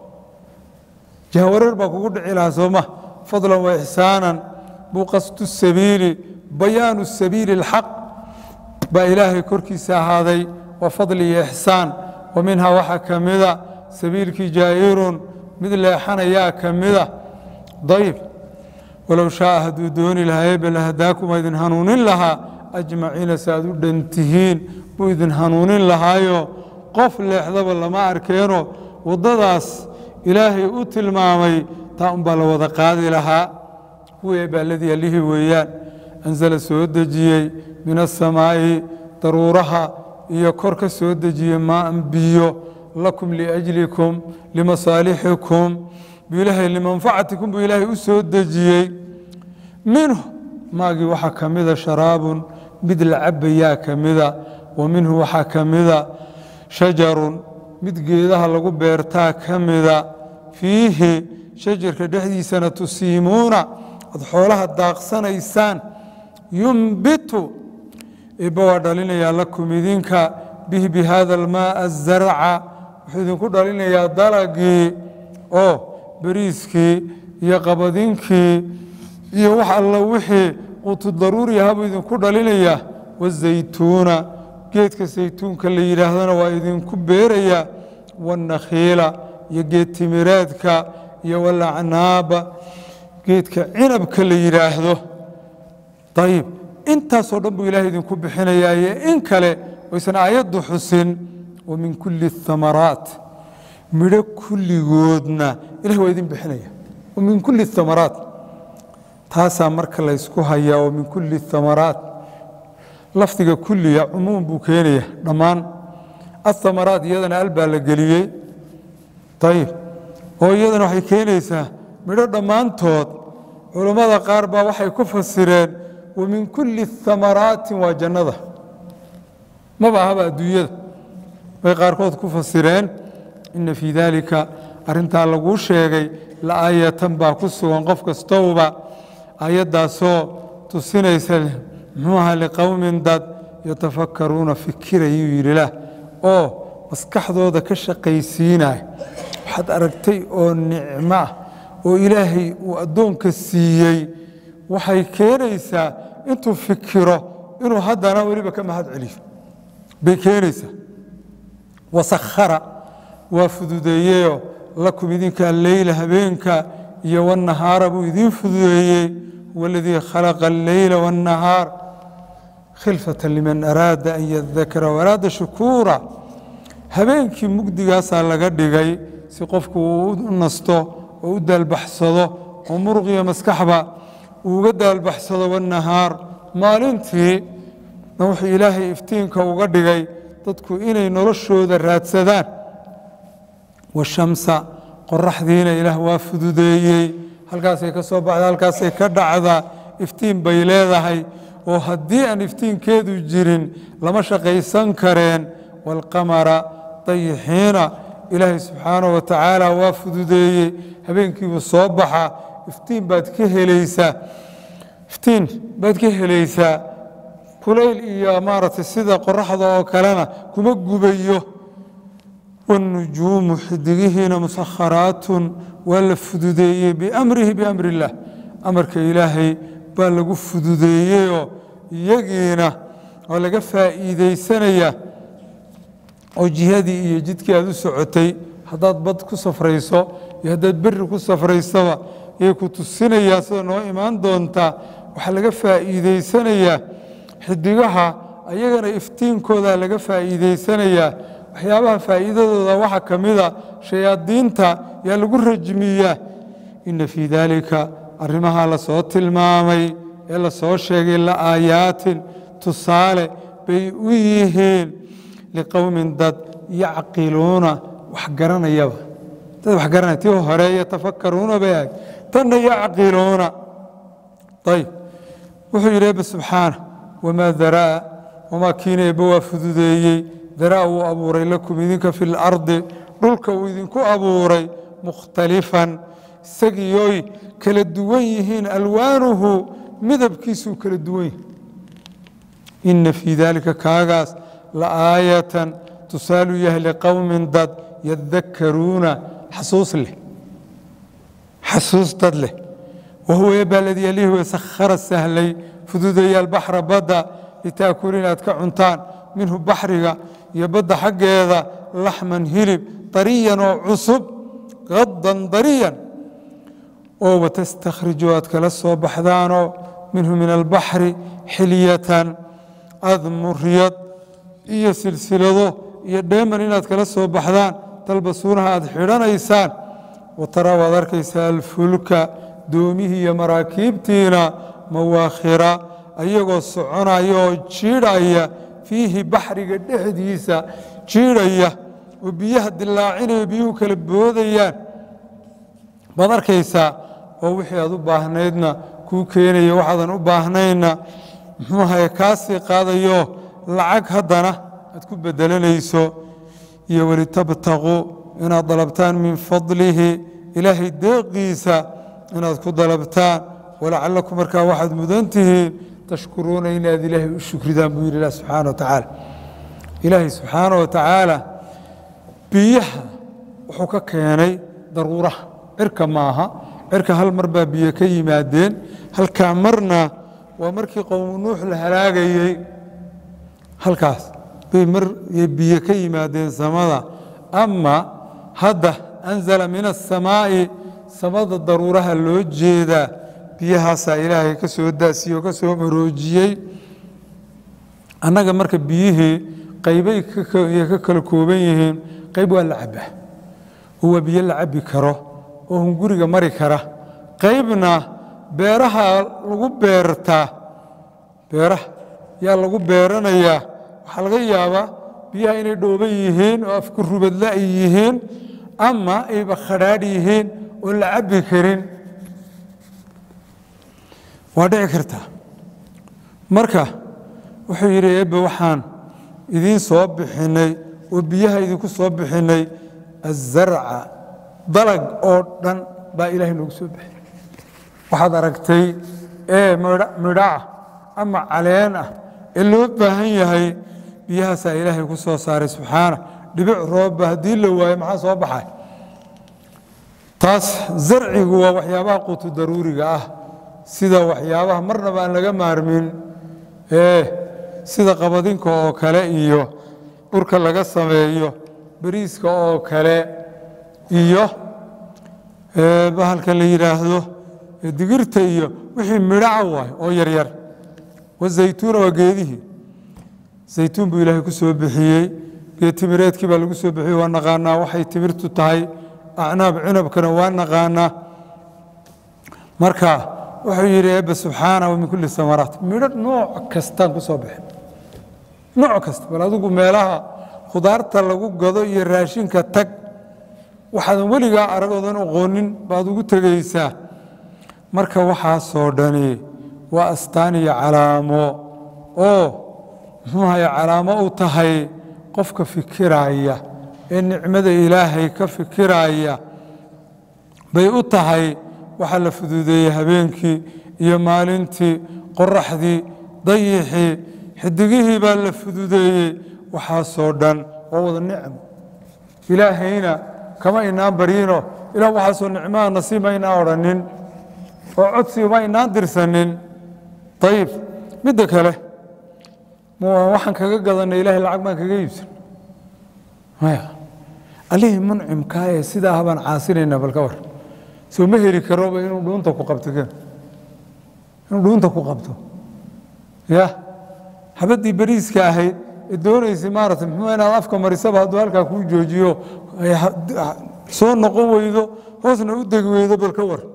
jahwareer baa kugu dhici lahaa sooma fadlan wa ixsaanan buu qasdu sabiili bayaanu sabiili اlxaq baa ilaahay korkiisa ahaaday waa fadli iyo ixsaan wa minhaa waxaa ka mida sabiilkii jaa'irun mid leexanayaa ka mida dayb walow shaaa hadduu dooni lahaa eebe lahadaakum idin hanuunin lahaa ajmaciina si aad u dhan tihiin buu idin hanuunin lahaayo qof leexdaba lama arkeeno waddadaas ilaahay u tilmaamay taa unbaa la wada qaadi lahaa huwa eebbe alladii allihii weeyaan anzala soo dejiyey min asamaa'i daruuraha iyo kor ka soo dejiyey maaan biyo lakum liajlikum limasaalixikum buu ilaahay limanfacatikum buu ilaahay u soo dejiyey minhu maagii waxaa ka mida sharaabun mid la cabayaa ka mida wa minhu waxaa ka mida shajarun mid geedaha lagu beertaa ka mida fiihi shajarka dhexdiisana tusiimuuna ad xoolaha daaqsanaysaan yumbitu ibba waa dhalinayaa lakum idinka bihi bi hada almaa azarca wuxuu idinku dhalinayaa dalagii oo beriiskii iyo qabadinkii iyo wax alla wixii quutu daruuri ahaa buu idinku dhalinayaa wazaytuuna geedka saytuunka la yidhaahdana waa idinku beerayaa waannakhiila iyo geed timireedka iyo walacnaaba geedka cinabka la yidhaahdo ayib intaasoo dhan buu ilahay idinku bixinayaa iyo in kale oysan aayaddu xusin wa min kulli اthamaraat midho kulligoodna ilahay waa idin bixinaya wa min kulli اthamaraat taasaa marka laysku hayaa wa min kulli اthamaraat lafdiga kulliga cumuum buu keenaya dhammaan athamaraat iyadana al baa la geliyey ayib oo iyadana waxay keenaysaa midho dhammaantood culammada qaar baa waxay ku fasireen wa min kulli thamaraati waa jannada maba ahaba adduunyada bay qaarkood ku fasireen ina fii daalika arrintaa laguu sheegay la aayatan baa ku sugan qof kastowba aayaddaasoo tusinaysa muxuu aha liqowmin dad yatafakkaruuna fikirayuu yidhi lah oo maskaxdooda ka shaqaysiinaya waxaad aragtay oo nicmo ah oo ilaahay uu addoonka siiyey waxay keenaysaa intuu fikiro inuu haddana weliba ka mahad celiyo bay keenaysaa wasakhara waa fududeeyeyo lakum idinka alleyla habeenka iyo wannahaara buu idiin fududeeyey huwa aladii khalaqa alleyla waannahaar khilfata liman araada an yadakara waraada shukuura habeenkii mugdigaasaa laga dhigay si qofku uu u nasto oo u daalbaxsado oo muruqiyo maskaxba uuga daalbaxsado wannahaar maalintii na wuxuu ilaahay iftiinka uga dhigay dadku inay noloshooda raadsadaan washamsa qoraxdiina ilaah waa fududeeyey halkaasay ka soo baxda halkaasay ka dhacdaa iftiin bay leedahay oo haddii aan iftiinkeedu jirin lama shaqaysan kareen waalqamara dayixiina ilaahay subxaanahu wa tacaala waa fududeeyey habeenkiibuu soo baxa iftiin baad ka helaysaa iftiin baad ka helaysaa kulayl iyo maaragtay sida qoraxda oo kalena kuma gubayo wanujuumu xidigihiina musakharaatun waa la fududeeyey biamrihi biamri illaah amarka ilaahay baa lagu fududeeyeyoo iyagiina waa laga faa'iidaysanayaa oo jihadii iyo jidkii aad u socotay haddaad bad ku safrayso iyo haddaad berri ku safraysaba yay ku tusinayaan sida noo imaan doontaa waxaa laga faa'iidaysanayaa xidigaha ayagana iftiinkooda laga faa'iidaysanayaa waxyaabaha faa'iidadooda waxaa ka mida shayaadiinta yaa lagu rajmiyaa ina fii daalika arrimaha la soo tilmaamay ee la soo sheegay la aayaatin tusaale bay u yihiin liqowmin dad yacqiluuna wax garanayaba dad wax garanaya tii hore yatafakaruuna bay ahayd tanna yacqiluuna ayb wuxuu yidhi ebe subxaana wamaa daraa wamaa kiina ebe waa fududeeyey daraa wuu abuuray lakum idinka fi lardi dhulka uu idinku abuuray mukhtalifan isagiyoy kala duwan yihiin alwaanuhu midabkiisuu kala duwan yihi ina fii daalika kaagaas la aayatan tusaalu yahay liqowmin dad yadakaruuna xasuus leh xasuus dad leh wahuwa eebaa ladii alihi wey sakhara sahlay fududeeya albaxra badda litaakulu inaad ka cuntaan minhu baxriga iyo badda xaggeeda laxman hilib dariyan oo cusub qadan dariyan oo watastakhriju aad kala soo baxdaanoo minhu min albaxri xilyatan admuryad iyo silsilado iyo dheeman inaad kala soo baxdaan talbasuunaha aad xidhanaysaan watara waad arkaysaa alfulka doomihii iyo maraakiibtiina mawaakhira ayagoo soconaya oo jiidhaya fiihi baxriga dhexdiisa jiidhaya oo biyaha dilaacinaya biyuhu kala boodayaan baad arkaysaa oo wixii aad u baahnaydna kuu keenaya waxaadan u baahnayna muxuu ahaye kaasii qaadayo lacag haddana aad ku bedelanayso iyo welitabtaquu inaad dalabtaan min fadlihi ilaahay deeqiisa inaad ku dalabtaan walacalakum markaa waxaad mudan tihiin tashkuruuna inaad ilaahay u shukridaan buu yidhi ilah subxaana wa tacaala ilaahay subxaana wa tacaala biyaha wuxuu ka keenay daruuraha cirka maaha cirka hal mar baa biyo ka yimaadeen halkaa marna waa markii qowmu nuux la halaagayey halkaas bay mar biyo ka yimaadeen samada ama hadda anzala min asamaa'i samada daruuraha loo jeedaa biyahaasaa ilaahay ka soo daasiye oo ka soo maroojiyey annaga marka biyihii qaybay ka kala kooban yihiin qayb waa la cabbaa oo waa biyo la cabbi karo oo hunguriga mari kara qaybna beeraha lagu beertaa beeraha yaa lagu beeranayaa waxaa laga yaabaa biyaha inay dhooban yihiin oo afku rubadla ay yihiin ama ayba khadhaadh yihiin oo la cabbi karin waa dhici kartaa marka wuxuu yidhi eebbe waxaan idiin soo bixinnay oo biyaha idinku soo bixinnay azarca dalag oo dhan baa ilaahay noogu soo bixiyey waxaad aragtay ee midhaah ama caleen ah ee loo baahan yahay biyahaasaa ilaahay ku soo saaray subxaana dhibic roobba haddii la waayo maxaa soo baxay taas zarcigu waa waxyaabaha quutu daruuriga ah sida waxyaabaha marnaba aan laga maarmin ee sida qabadinka oo kale iyo dhurka laga sameeyo beriiska oo kale iyo bahalkan la yidhaahdo digirta iyo wixii midhaca waay oo yaryar wazaytuuna waa geedihii zaytuun buu ilaahay ku soo bixiyey geed timireedkii baa lagu soo bixiyey waa naqaanaa waxay timirtu tahay acnaab cinabkana waa naqaanaa marka wuxuu yidhi eebbe subxaana wa min kulli samaraat midho nooc kastaan ku soo baxin nooc kasta bal adigu meelaha khudaarta lagu gado iyo raashinka tag waxaadan weligaa aragoodan aqoonin baad ugu tegaysaa marka waxaasoo dhani waa astaan iyo calaamo oo muxuu ahay calaamo u tahay qofka fikiraya ee nicmada ilaahay ka fikiraya bay u tahay waxaa la fuduudeeyey habeenkii iyo maalintii qoraxdii dayixii xidigihii baa la fududeeyey waxaasoo dhan waa wada nicmo ilaahayna kama inaan baryino ilah waxaasoo nicmaha nasiib ma inaan odhanin oo codsiga ma inaan dirsanin ayib midda kale waxaan kaga gadanay ilahay lacag baan kaga iibsan maya allihii muncimkaa ee sidaa habaan caasinaynaa balka war soo ma heli karoba inuu dhuunta ku qabto inuu dhuunta ku qabto ya habaddii beriiska ahayd ee doonaysay maarata muxuu inaad afka marisaba hadduu halkaa kuu joojiyo soo noqon weydo hoosna u degi weydo bal ka war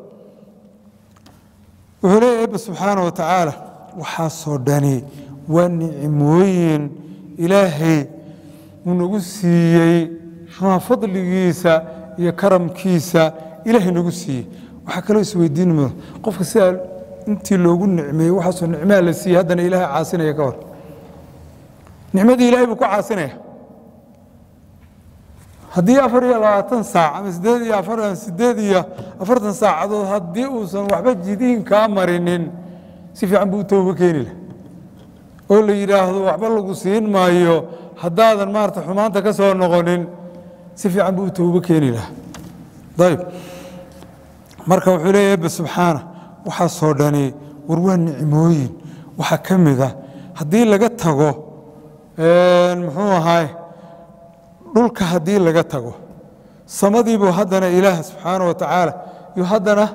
wuxuu leeya eebba subxaana wa tacaala waxaasoo dhani waa nicmooyin ilaahay uu nagu siiyey muxuuha fadligiisa iyo karamkiisa ilaahay nagu siiyey waxaa kaloo isweydiin mudo qofka sidaa intii loogu nicmeeyey waxaasoo nicmaha la siiyey haddana ilaahay caasinaya ka hor nicmadii ilahay buu ku caasinaya haddii afar iyo labaatan saac ama sideed iyo afartan sideed iyo afartan saacadood haddii uusan waxba jidiin kaa marinin si fiican buu u tooba keeni lah oo la yidhaahdo waxba lagu siin maayo haddaadan maarata xumaanta ka soo noqonin si fiican buu u toobo keeni laha ayb marka wuxuu leeya ebe subxaana waxaasoo dhani war waa nicmooyin waxaa ka mid ah haddii laga tago muxuu ahaay dhulka haddii laga tago samadiibuu haddana ilaah subxaana wa tacaala yuu haddana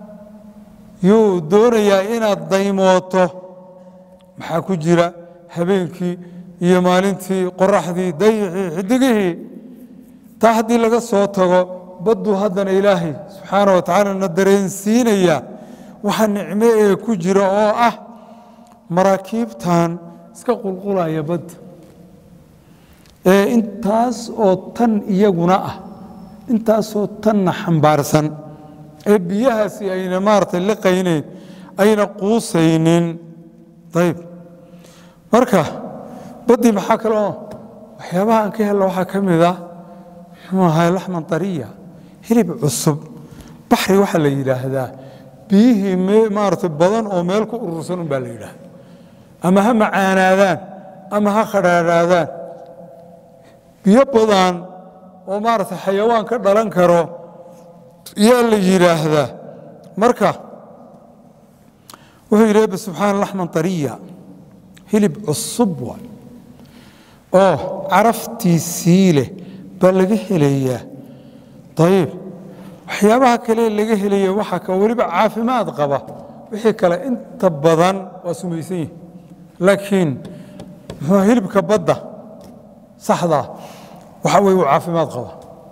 yuu doonayaa inaad daymooto maxaa ku jira habeenkii iyo maalintii qoraxdii dayixii xidigihii taa haddii laga soo tago badduu haddana ilaahay subxaana wa tacaala na dareensiinaya waxa nicmo ee ku jira oo ah maraakiibtan iska qulqulaya badda ee intaas oo tan iyaguna ah intaasoo tanna xambaarsan ee biyahaasi ayna maarata liqaynayn ayna quusaynin ayb marka baddii maxaa kaloo waxyaabaha aan ka helna waxaa ka mid ah muxuu ahay laxman dariya hilib cusub baxri waxaa la yidhaahdaa biyihii maarata badan oo meel ku urursan un baa la yidhaahda ama ha macaanaadaan ama ha khadhaadhaadaan biyo badan oo maarata xayawaan ka dhalan karo yaa la yidhaahdaa marka wuxuu yidhi ebe subxaana laxman ariya hilib cusub wa oo caraftiisii leh baa laga helayaa ayib waxyaabaha kale laga helaya waxaa ka weliba caafimaad qaba wixii kale inta badan waa sumaysan yihi laakiin muxuu hilibka badda saxdaa waxa weye uu caafimaad qaba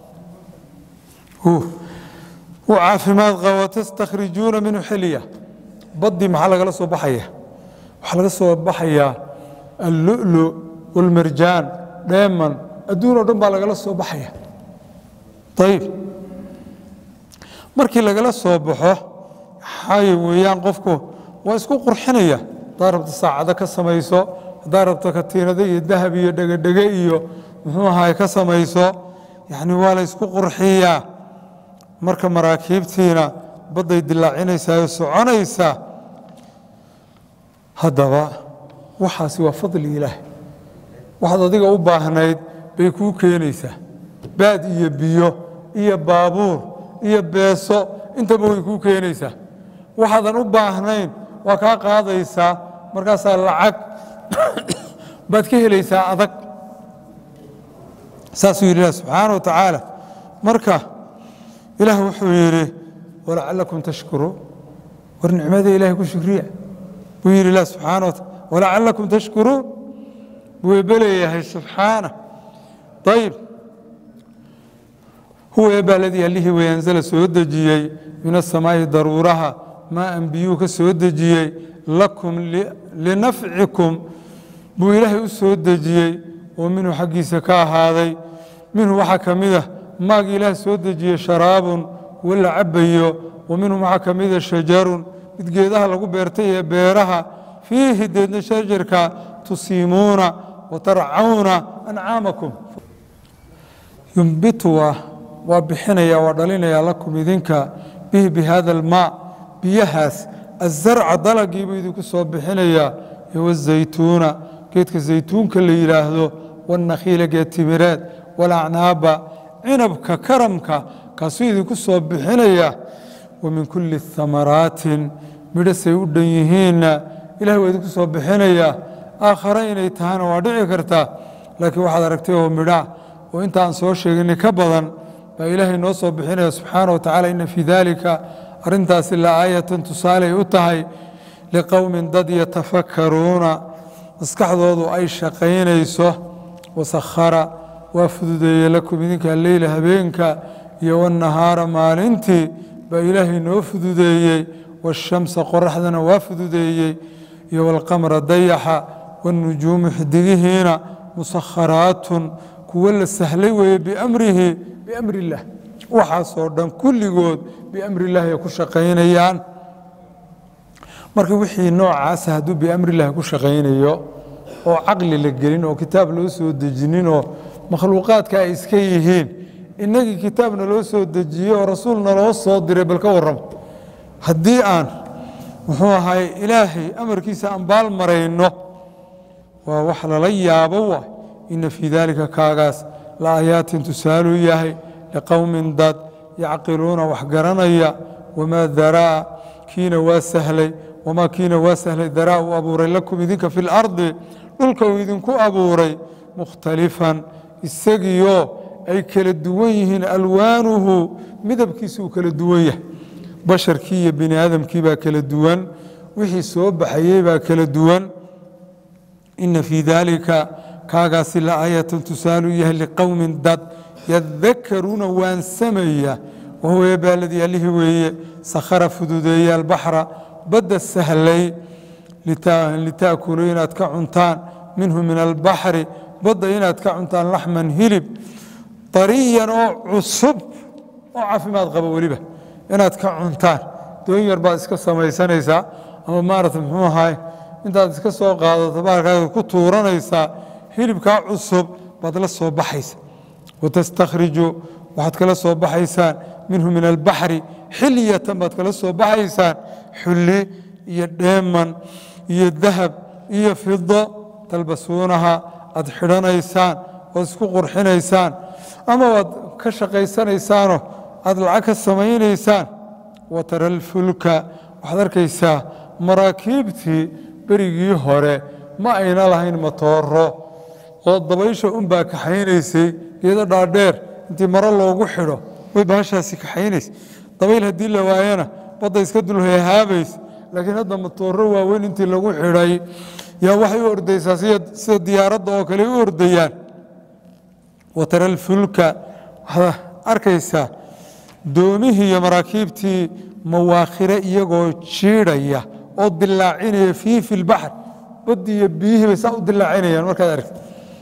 uu caafimaad qaba tastakhrijuuna minhu xilya baddii maxaa lagala soo baxaya waxaa laga soo baxayaa allulu walmarjaan dheeman adduun oo dhan baa lagala soo baxaya ayib markii lagala soo baxo xay weeyaan qofku waa isku qurxinaya haddaad rabto saacado ka samayso haddaad rabto katiinado iyo dahab iyo dhegedhege iyo muxuu ahaay ka samayso yacni waa la ysku qurxiyaa marka maraakiibtiina badday dilaacinaysaa oo soconaysaa haddaba waxaasi waa fadli ilaah waxaad adiga u baahnayd bay kuu keenaysaa baad iyo biyo iyo baabuur iyo beeso intaba way kuu keenaysaa waxaadan u baahnayn waa kaa qaadaysaa markaasaa lacag baad ka helaysaa adag saasuu yidhi ilah subxaana wa tacaala marka ilaah wuxuu yidhi walacalakum tashkuruun war nicmada ilahay ku shukriya buu yidhi ilah subxaana wa taala walacalakum tashkuruun buu ebeleeyahay subxaana ayib huwa eebba aladii allihii wey anzala soo dejiyey min asamaa'i daruuraha maa an biyuu ka soo dejiyey lakum linafcikum buu ilaahay u soo dejiyey oo minhu xaggiisa ka ahaaday minhu waxaa ka mid ah maagii ilaah soo dejiyey sharaabun kuwo la cabayo wa minhu waxaa ka mida shajarun mid geedaha lagu beertay ee beeraha fiihi deedna shajarka tusiimuuna wa tarcawna ancaamakum yumbitu waa bixinaya waa dhalinaya lakum idinka bihi bi hada almaa biyahaas azarca dalagiibuu idinku soo bixinayaa iyo wazaytuuna geedka zaytuunka la yidhaahdo wanakhiila geed timireed walacnaaba cinabka karamka kaasuu idinku soo bixinaya wa min kulli hamaraatin midhasay u dhan yihiinna ilahay waa idinku soo bixinayaa aakhare inay tahana waa dhici kartaa laakiin waxaad aragtay oo midha oo inta aan soo sheeginay ka badan baa ilaahay noo soo bixinaya subxaana wa tacala ina fii daalika arrintaasi la aayatan tusaaley u tahay liqowmin dad yatafakaruuna maskaxdoodu ay shaqaynayso wasakhara waa fududeeye lakum idinka alleyla habeenka iyo wanahaara maalintii baa ilaahay noo fududeeyey waashamsa qoraxdana waa fududeeyey iyo walqamra dayaxa wanujuumu xidigihiina musakharaatun kuwo la sahlay weeye biamrihi biamri illaah waxaasoo dhan kulligood biamri illaahi ay ku shaqaynayaan marka wixii noocaasa hadduu biamri illaahi ku shaqaynayo oo caqli la gelin oo kitaab loo soo dejinin oo makhluuqaadka ay iska yihiin innagii kitaabna loo soo dejiyey oo rasuulna loo soo diray bal ka warramo haddii aan muxuu ahay ilaahay amarkiisa aan baal marayno waa wax lala yaabo waay ina fii daalika kaagaas la aayaatin tusaaluu yahay liqowmin dad yacqiluuna wax garanaya wamaa daraa kiina waa sahlay wamaa kiina waa sahlay daraa uu abuuray lakum idinka fi lardi dhulka uu idinku abuuray mukhtalifan isagiioo ay kala duwan yihiin alwaanuhu midabkiisa uu kala duwan yahay basharkii iyo bini aadamkii baa kala duwan wixii soo baxayey baa kala duwan ina fii daalika kaagaasi la aayatan tusaaluu yahay liqowmin dad yadakaruuna waansamaya wahuwa eebaaladii allihii weeye sakhara fududeeye albaxra badda sahlay litaakuluu inaad ka cuntaan minhu min albaxri badda inaad ka cuntaan laxman hilib dariyan oo cusub oo caafimaad qaba weliba inaad ka cuntaan doon yar baad iska samaysanaysaa ama maarata muxuu ahaay intaad iska soo qaadato baarkaaga ku tuuranaysaa hilibkaa cusub baad la soo baxaysa watastakhriju waxaad kala soo baxaysaan minhu min albaxri xilyatan baad kala soo baxaysaan xulli iyo dheeman iyo dahab iyo fido talbasuunaha aad xidhanaysaan oad isku qurxinaysaan ama waad ka shaqaysanaysaanoo aad lacag ka samaynaysaan wa tara alfulka waxaad arkaysaa maraakiibtii berigii hore ma ayna lahayn matooro oo dabaysha unbaa kaxaynaysay geedo dhaadheer intii maro loogu xidho way baashaasi kaxaynaysa dabayl haddii la waayana badda iska dulhehaabaysa laakiin hadda matooro waaweyn intii lagu xidhay yaa waxay u ordaysaa sida diyaaradda oo kale u ordayaan wa tara alfulka waxaad arkaysaa doomihii iyo maraakiibtii mawaakhire iyagoo jiidhaya oo dilaacinaya fii fi lbaxr baddii iyo biyihii bay saa u dilaacinayaan markaad aragta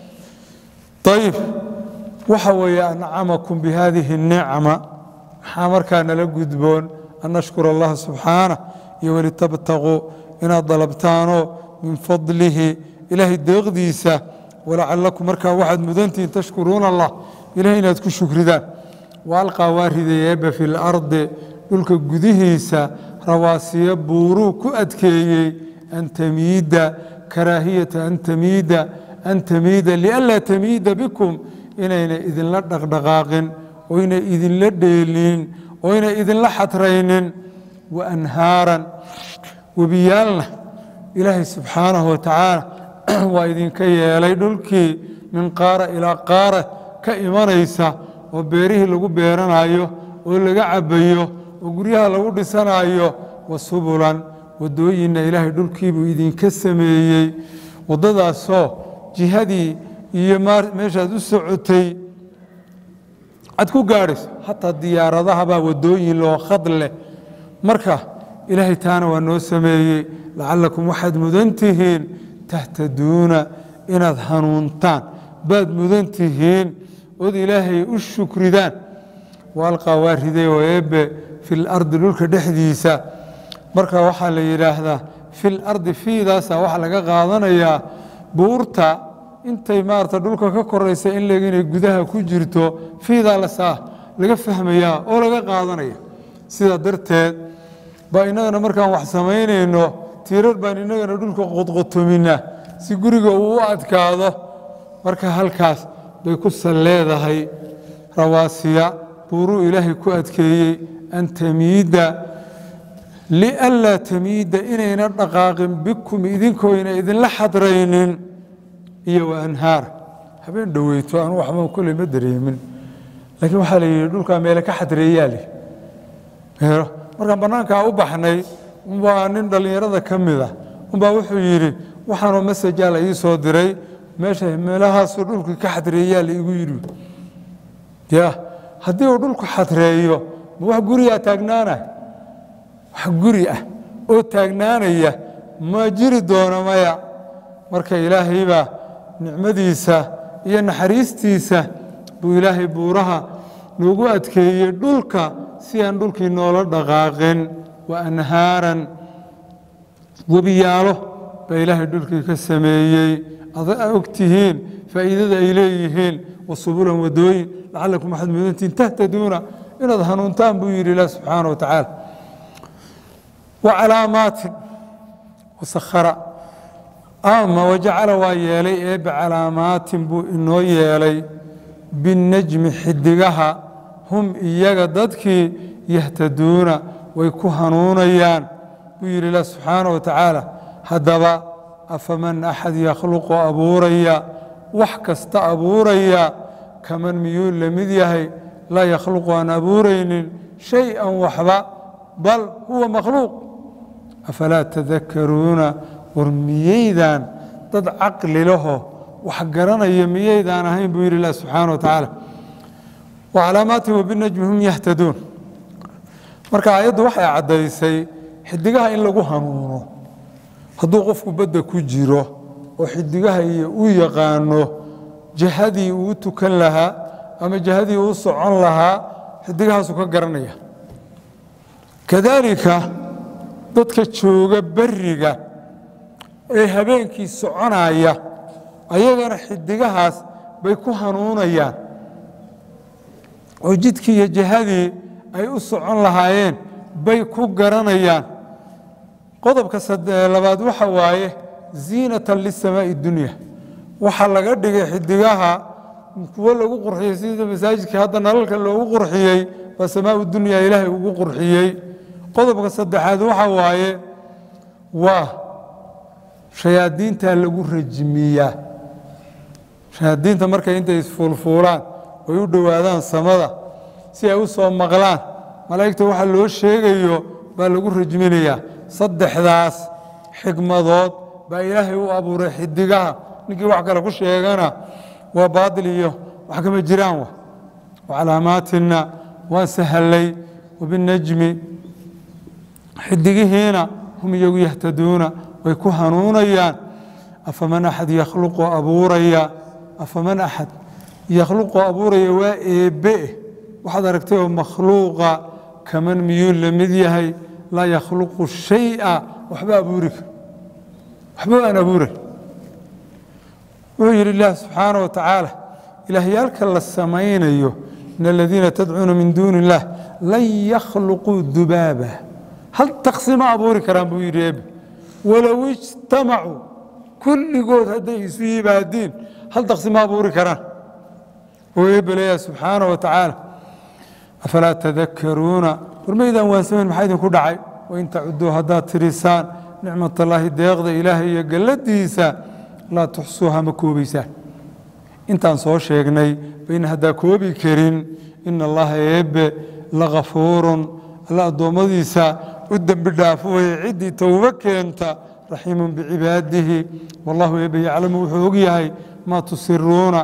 ayib waxa weeye ancamakum bihadihi الnicma maxaa markaa nala gudboon an nashkura allaha subxaanah iyo walitabtaquu inaad dalabtaanoo min fadlihi ilaahay deeqdiisa walacalakum markaa waxaad mudantihiin tashkuruuna allah ilahay inaad ku shukridaan waalqaa waa ridayeeba fi lardi dhulka gudihiisa rawaasiyo buuruu ku adkeeyey an tamiida karaahiyata an tamiida an tamiida lianlaa tamiida bikum inayna idinla dhaqdhaqaaqin oyna idinla dheelin oyna idinla xatraynin wa anhaaran webiyaalna ilaahay subxaanahu watacaala waa idinka yeelay dhulkii min qaara ilaa qaara ka imanaysa oo beerihii lagu beeranayo oo laga cabbayo oo guryaha lagu dhisanayo wa subulan waddooyinna ilaahay dhulkiibuu idinka sameeyey waddadaasoo jihadii iyo meeshaad u socotay aad ku gaadhayso hataa diyaaradahabaa wadooyin loo khad leh marka ilaahay taana waa noo sameeyey lacalakum waxaad mudan tihiin tahtaduuna inaad hanuuntaan baad mudan tihiin ood ilaahay u shukridaan waalqaa waa riday oo eebbe fi lardi dhulka dhexdiisa marka waxaa la yidhaahdaa fi lardi fiidaasa waxaa laga qaadanayaa buurta intay maarata dhulka ka koraysa in leg inay gudaha ku jirto fiidaa lasaa laga fahmayaa oo laga qaadanaya sidaa darteed baa innagana markaan wax samaynayno tiirar baan innagana dhulka qodqotomina si guriga uu u adkaado marka halkaas bay ku sal leedahay rawaasiya buuruu ilaahay ku adkeeyey an tamiidda lianlaa tamiidda inayna dhaqaaqin bikum idinkoyna idinla xadraynin iyo wa anhaar habeen dhoweyto anu waxba kolley ma dareemin laakiin waxaa la yidhi dhulkaa meele ka xadreeyaa leh meelo markaan bannaankaa u baxnay umbaa nin dhallinyarada ka mida umbaa wuxuu yidhi waxaanoo masajaa la ii soo diray meesha meelahaasuu dhulkii ka xadreeyaa la igu yidhi ya haddii uu dhulku xadreeyo ma wax gurigaa taagnaanay wax guri ah oo taagnaanaya ma jiri doono maya marka ilaahay baa nicmadiisa iyo naxariistiisa buu ilaahay buuraha noogu adkeeyey dhulka si aan dhulkii noola dhaqaaqin wa anhaaran webiyaalo baa ilaahay dhulkii ka sameeyey ada og tihiin faa'iidada ay leeyihiin wasubulan wadooyin lacalakum waxaad mudantihiin tahtaduuna inaad hanuuntaan buu yidhi ilaah subxaana wa tacaala wa calaamaatin wasakhara ama wajacala waa yeelay eebbe calaamaatin buu inoo yeelay binnajmi xidigaha hum iyaga dadkii yahtaduuna way ku hanuunayaan buu yidhi ilah subxaana wa tacaala haddaba afaman axad yakhluqu abuuraya wax kasta abuuraya kaman miyuu la mid yahay laa yakhluqu aan abuuraynin shay-an waxba bal huwa makhluuq afalaa tadakaruuna war miyaydaan dad caqli laho wax garanaya miyaydaan ahayn buu yidhi ilah subxaana wa tacaala wa calaamaatin wabinajmi hum yahtaduun marka aayaddu waxay caddaysay xidigaha in lagu hanuuno hadduu qofku badda ku jiro oo xidigaha iyo u yaqaano jihadii uu tukan lahaa ama jihadii uu socon lahaa xidigahaasuu ka garanaya kadaalika dadka jooga beriga ee habeenkii soconaya ayagana xidigahaas bay ku hanuunayaan oo jidkii iyo jihadii ay u socon lahaayeen bay ku garanayaan qodobka labaad waxa waaye ziinatan lisamaa'i dunya waxaa laga dhigay xidigaha kuwo lagu qurxiyey sida masaajidka hadda nalalka loogu qurxiyey baa samaau dunya ilaahay ugu qurxiyey qodobka saddexaad waxa waaye waa shayaadiinta lagu rajimiyaa shayaadiinta markay intay isfuulfuulaan oy u dhowaadaan samada si ay u soo maqlaan malaa'igta waxa loo sheegayo baa lagu rajminayaa saddexdaas xikmadood baa ilaahay u abuuray xidigaha ninkii wax kale ku sheegana waa baatil iyo wax kama jiraan wa wacalaamaatina waan sahallay wabinajmi xidigihiina hum iyagu yahtaduuna way ku hanuunayaan afaman axad yakhluqu abuuraya afaman axad yakhluqu abuuraya waa eebbe waxaad aragtay oo makhluuqa kaman miyuu la mid yahay laa yakhluqu shaya waxba abuuri kar waxba aan abuuray wuxuu yidhi ilaah subxaana wa tacaala ilaahyaalka la samaynayo in aladiina tadcuuna min duuni illaah lan yakhluquu dubaaba hal taksi ma abuuri karaan buu yidhi eebe walow ijtamacuu kulligood hadday isu yimaadiin hal taksi ma abuuri karaan oo eebe leeyaha subxaana wa tacaala afalaa tadakaruuna war maydaan waansamayn maxaa idinku dhacay wain tacuduu haddaad tirisaan nicmatallaahi deeqda ilaahay iyo galladiisa laa tuxsuuha ma koobaysaan intaan soo sheegnay bayna haddaa koobi karin ina allaha eebbe lakafuurun alla addoommadiisa u dembi dhaafo weye ciddii towbo keenta raxiimun bicibaadihi wallahu eebbe yaclamu wuxuu og yahay maa tusiruuna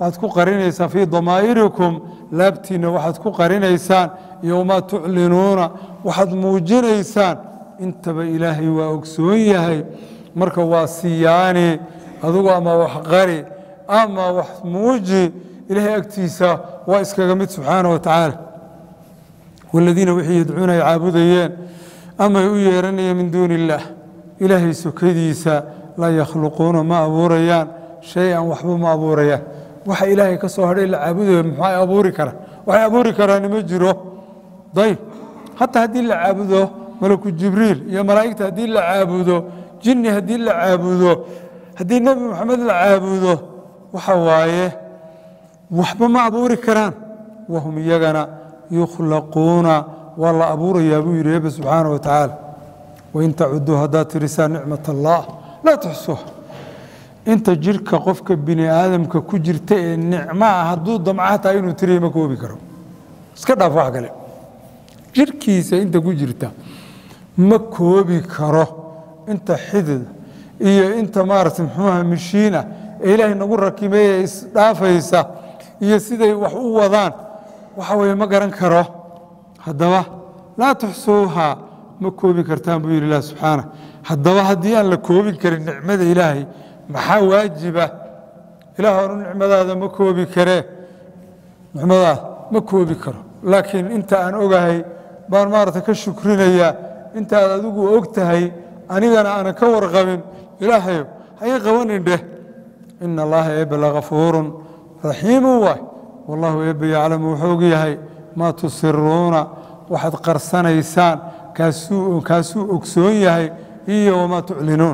waxaad ku qarinaysaan fii damaa'irikum laabtiinna waxaad ku qarinaysaan iyo wamaa tuclinuuna waxaad muujinaysaan intaba ilaahay waa ogsoon yahay marka waa siyaani adugu ama wax qari ama wax muuji ilaahay agtiisa waa iskaga mid subxaana wa tacaala waladiina wixii yadcuuna ay caabudayeen ama ay u yeeranayeen min duuni illaah ilaahay sokadiisa laa yakhluquuna ma abuurayaan shay-an waxba ma abuurayaan waxa ilaahay ka soo hadhay la caabudayo maxay abuuri karaan waxay abuuri karaani ma jiro dayb hataa haddii la caabudo malaku jibriil iyo malaa'igta haddii la caabudo jinni haddii la caabudo haddii nebi moxamed la caabudo waxa waaye waxba ma abuuri karaan wahum iyagana yukhlaquuna waa la abuurayaa buu yidhi ebe subxaana wa tacaala wain tacuduu haddaad tirisaan nicmat allah laa tuxsuuha inta jirka qofka bini aadamka ku jirta ee nicmo ah hadduu damca hataa inuu tiriya ma koobi karo iska dhaaf wax kale jirkiisa inta ku jirta ma koobi karo inta xidid iyo inta maarata muxuuha mishiinah ee ilaahay nagu rakimeeye isdhaafaysa iyo siday wax u wadaan waxa weye ma garan karo haddaba laa tuxsuuhaa ma koobi kartaan buu yidhi ilah subxaana haddaba haddii aan la koobin karin nicmada ilaahay maxaa waajiba ilaah anu nicmadaada ma koobi karee nicmadaada ma koobi karo laakiin inta aan ogahay baan maarata ka shukrinayaa intaad adigu og tahay anigana aanan ka warqabin ilaahayo haga qabanin dheh ina allaha eebbe lakafuurun raxiimu waay wallahu eebbe yaclamu wuxuu og yahay maa tusiruuna waxaad qarsanaysaan kaasuu ogsoon yahay iyo wamaa tuclinuun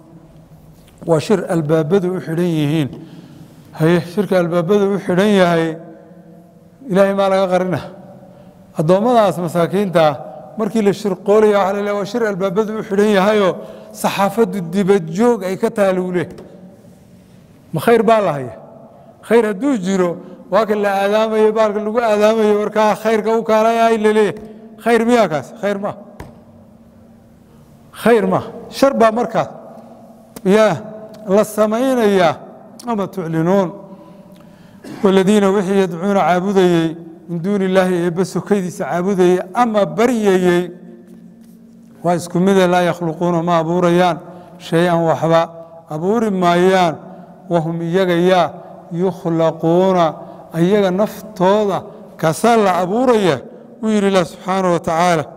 waa shir albaabadu u xidhan yihiin haye shirka albaabadu u xidhan yahay ilaahay maa laga qarina addoommadaas masaakiintaa markii la shirqoolaya waa la waa shir albaabadu u xidhan yahayoo saxaafaddu dibadjoog ay ka taaluule ma khayr baa la haya khayr hadduu jiro waa kan la aadaamayo baalka lagu aadaamayo warkaa khayrka u kaalay laleeyahy khayr miyaa kaas khayr maa khayr maa shar baa markaas yaa la samaynayaa ama tuclinuun waladiina wixii yadcuuna caabudayey min duuni illaahi eebbe sokaydiisa caabudayey ama baryayey waa isku mide laa yakhluquuna ma abuurayaan shay-an waxba abuuri maayaan wahum iyaga yaa yukhlaquuna ayaga naftooda kaasaa la abuuraya wuu yidhi ilah subxaana wa tacaala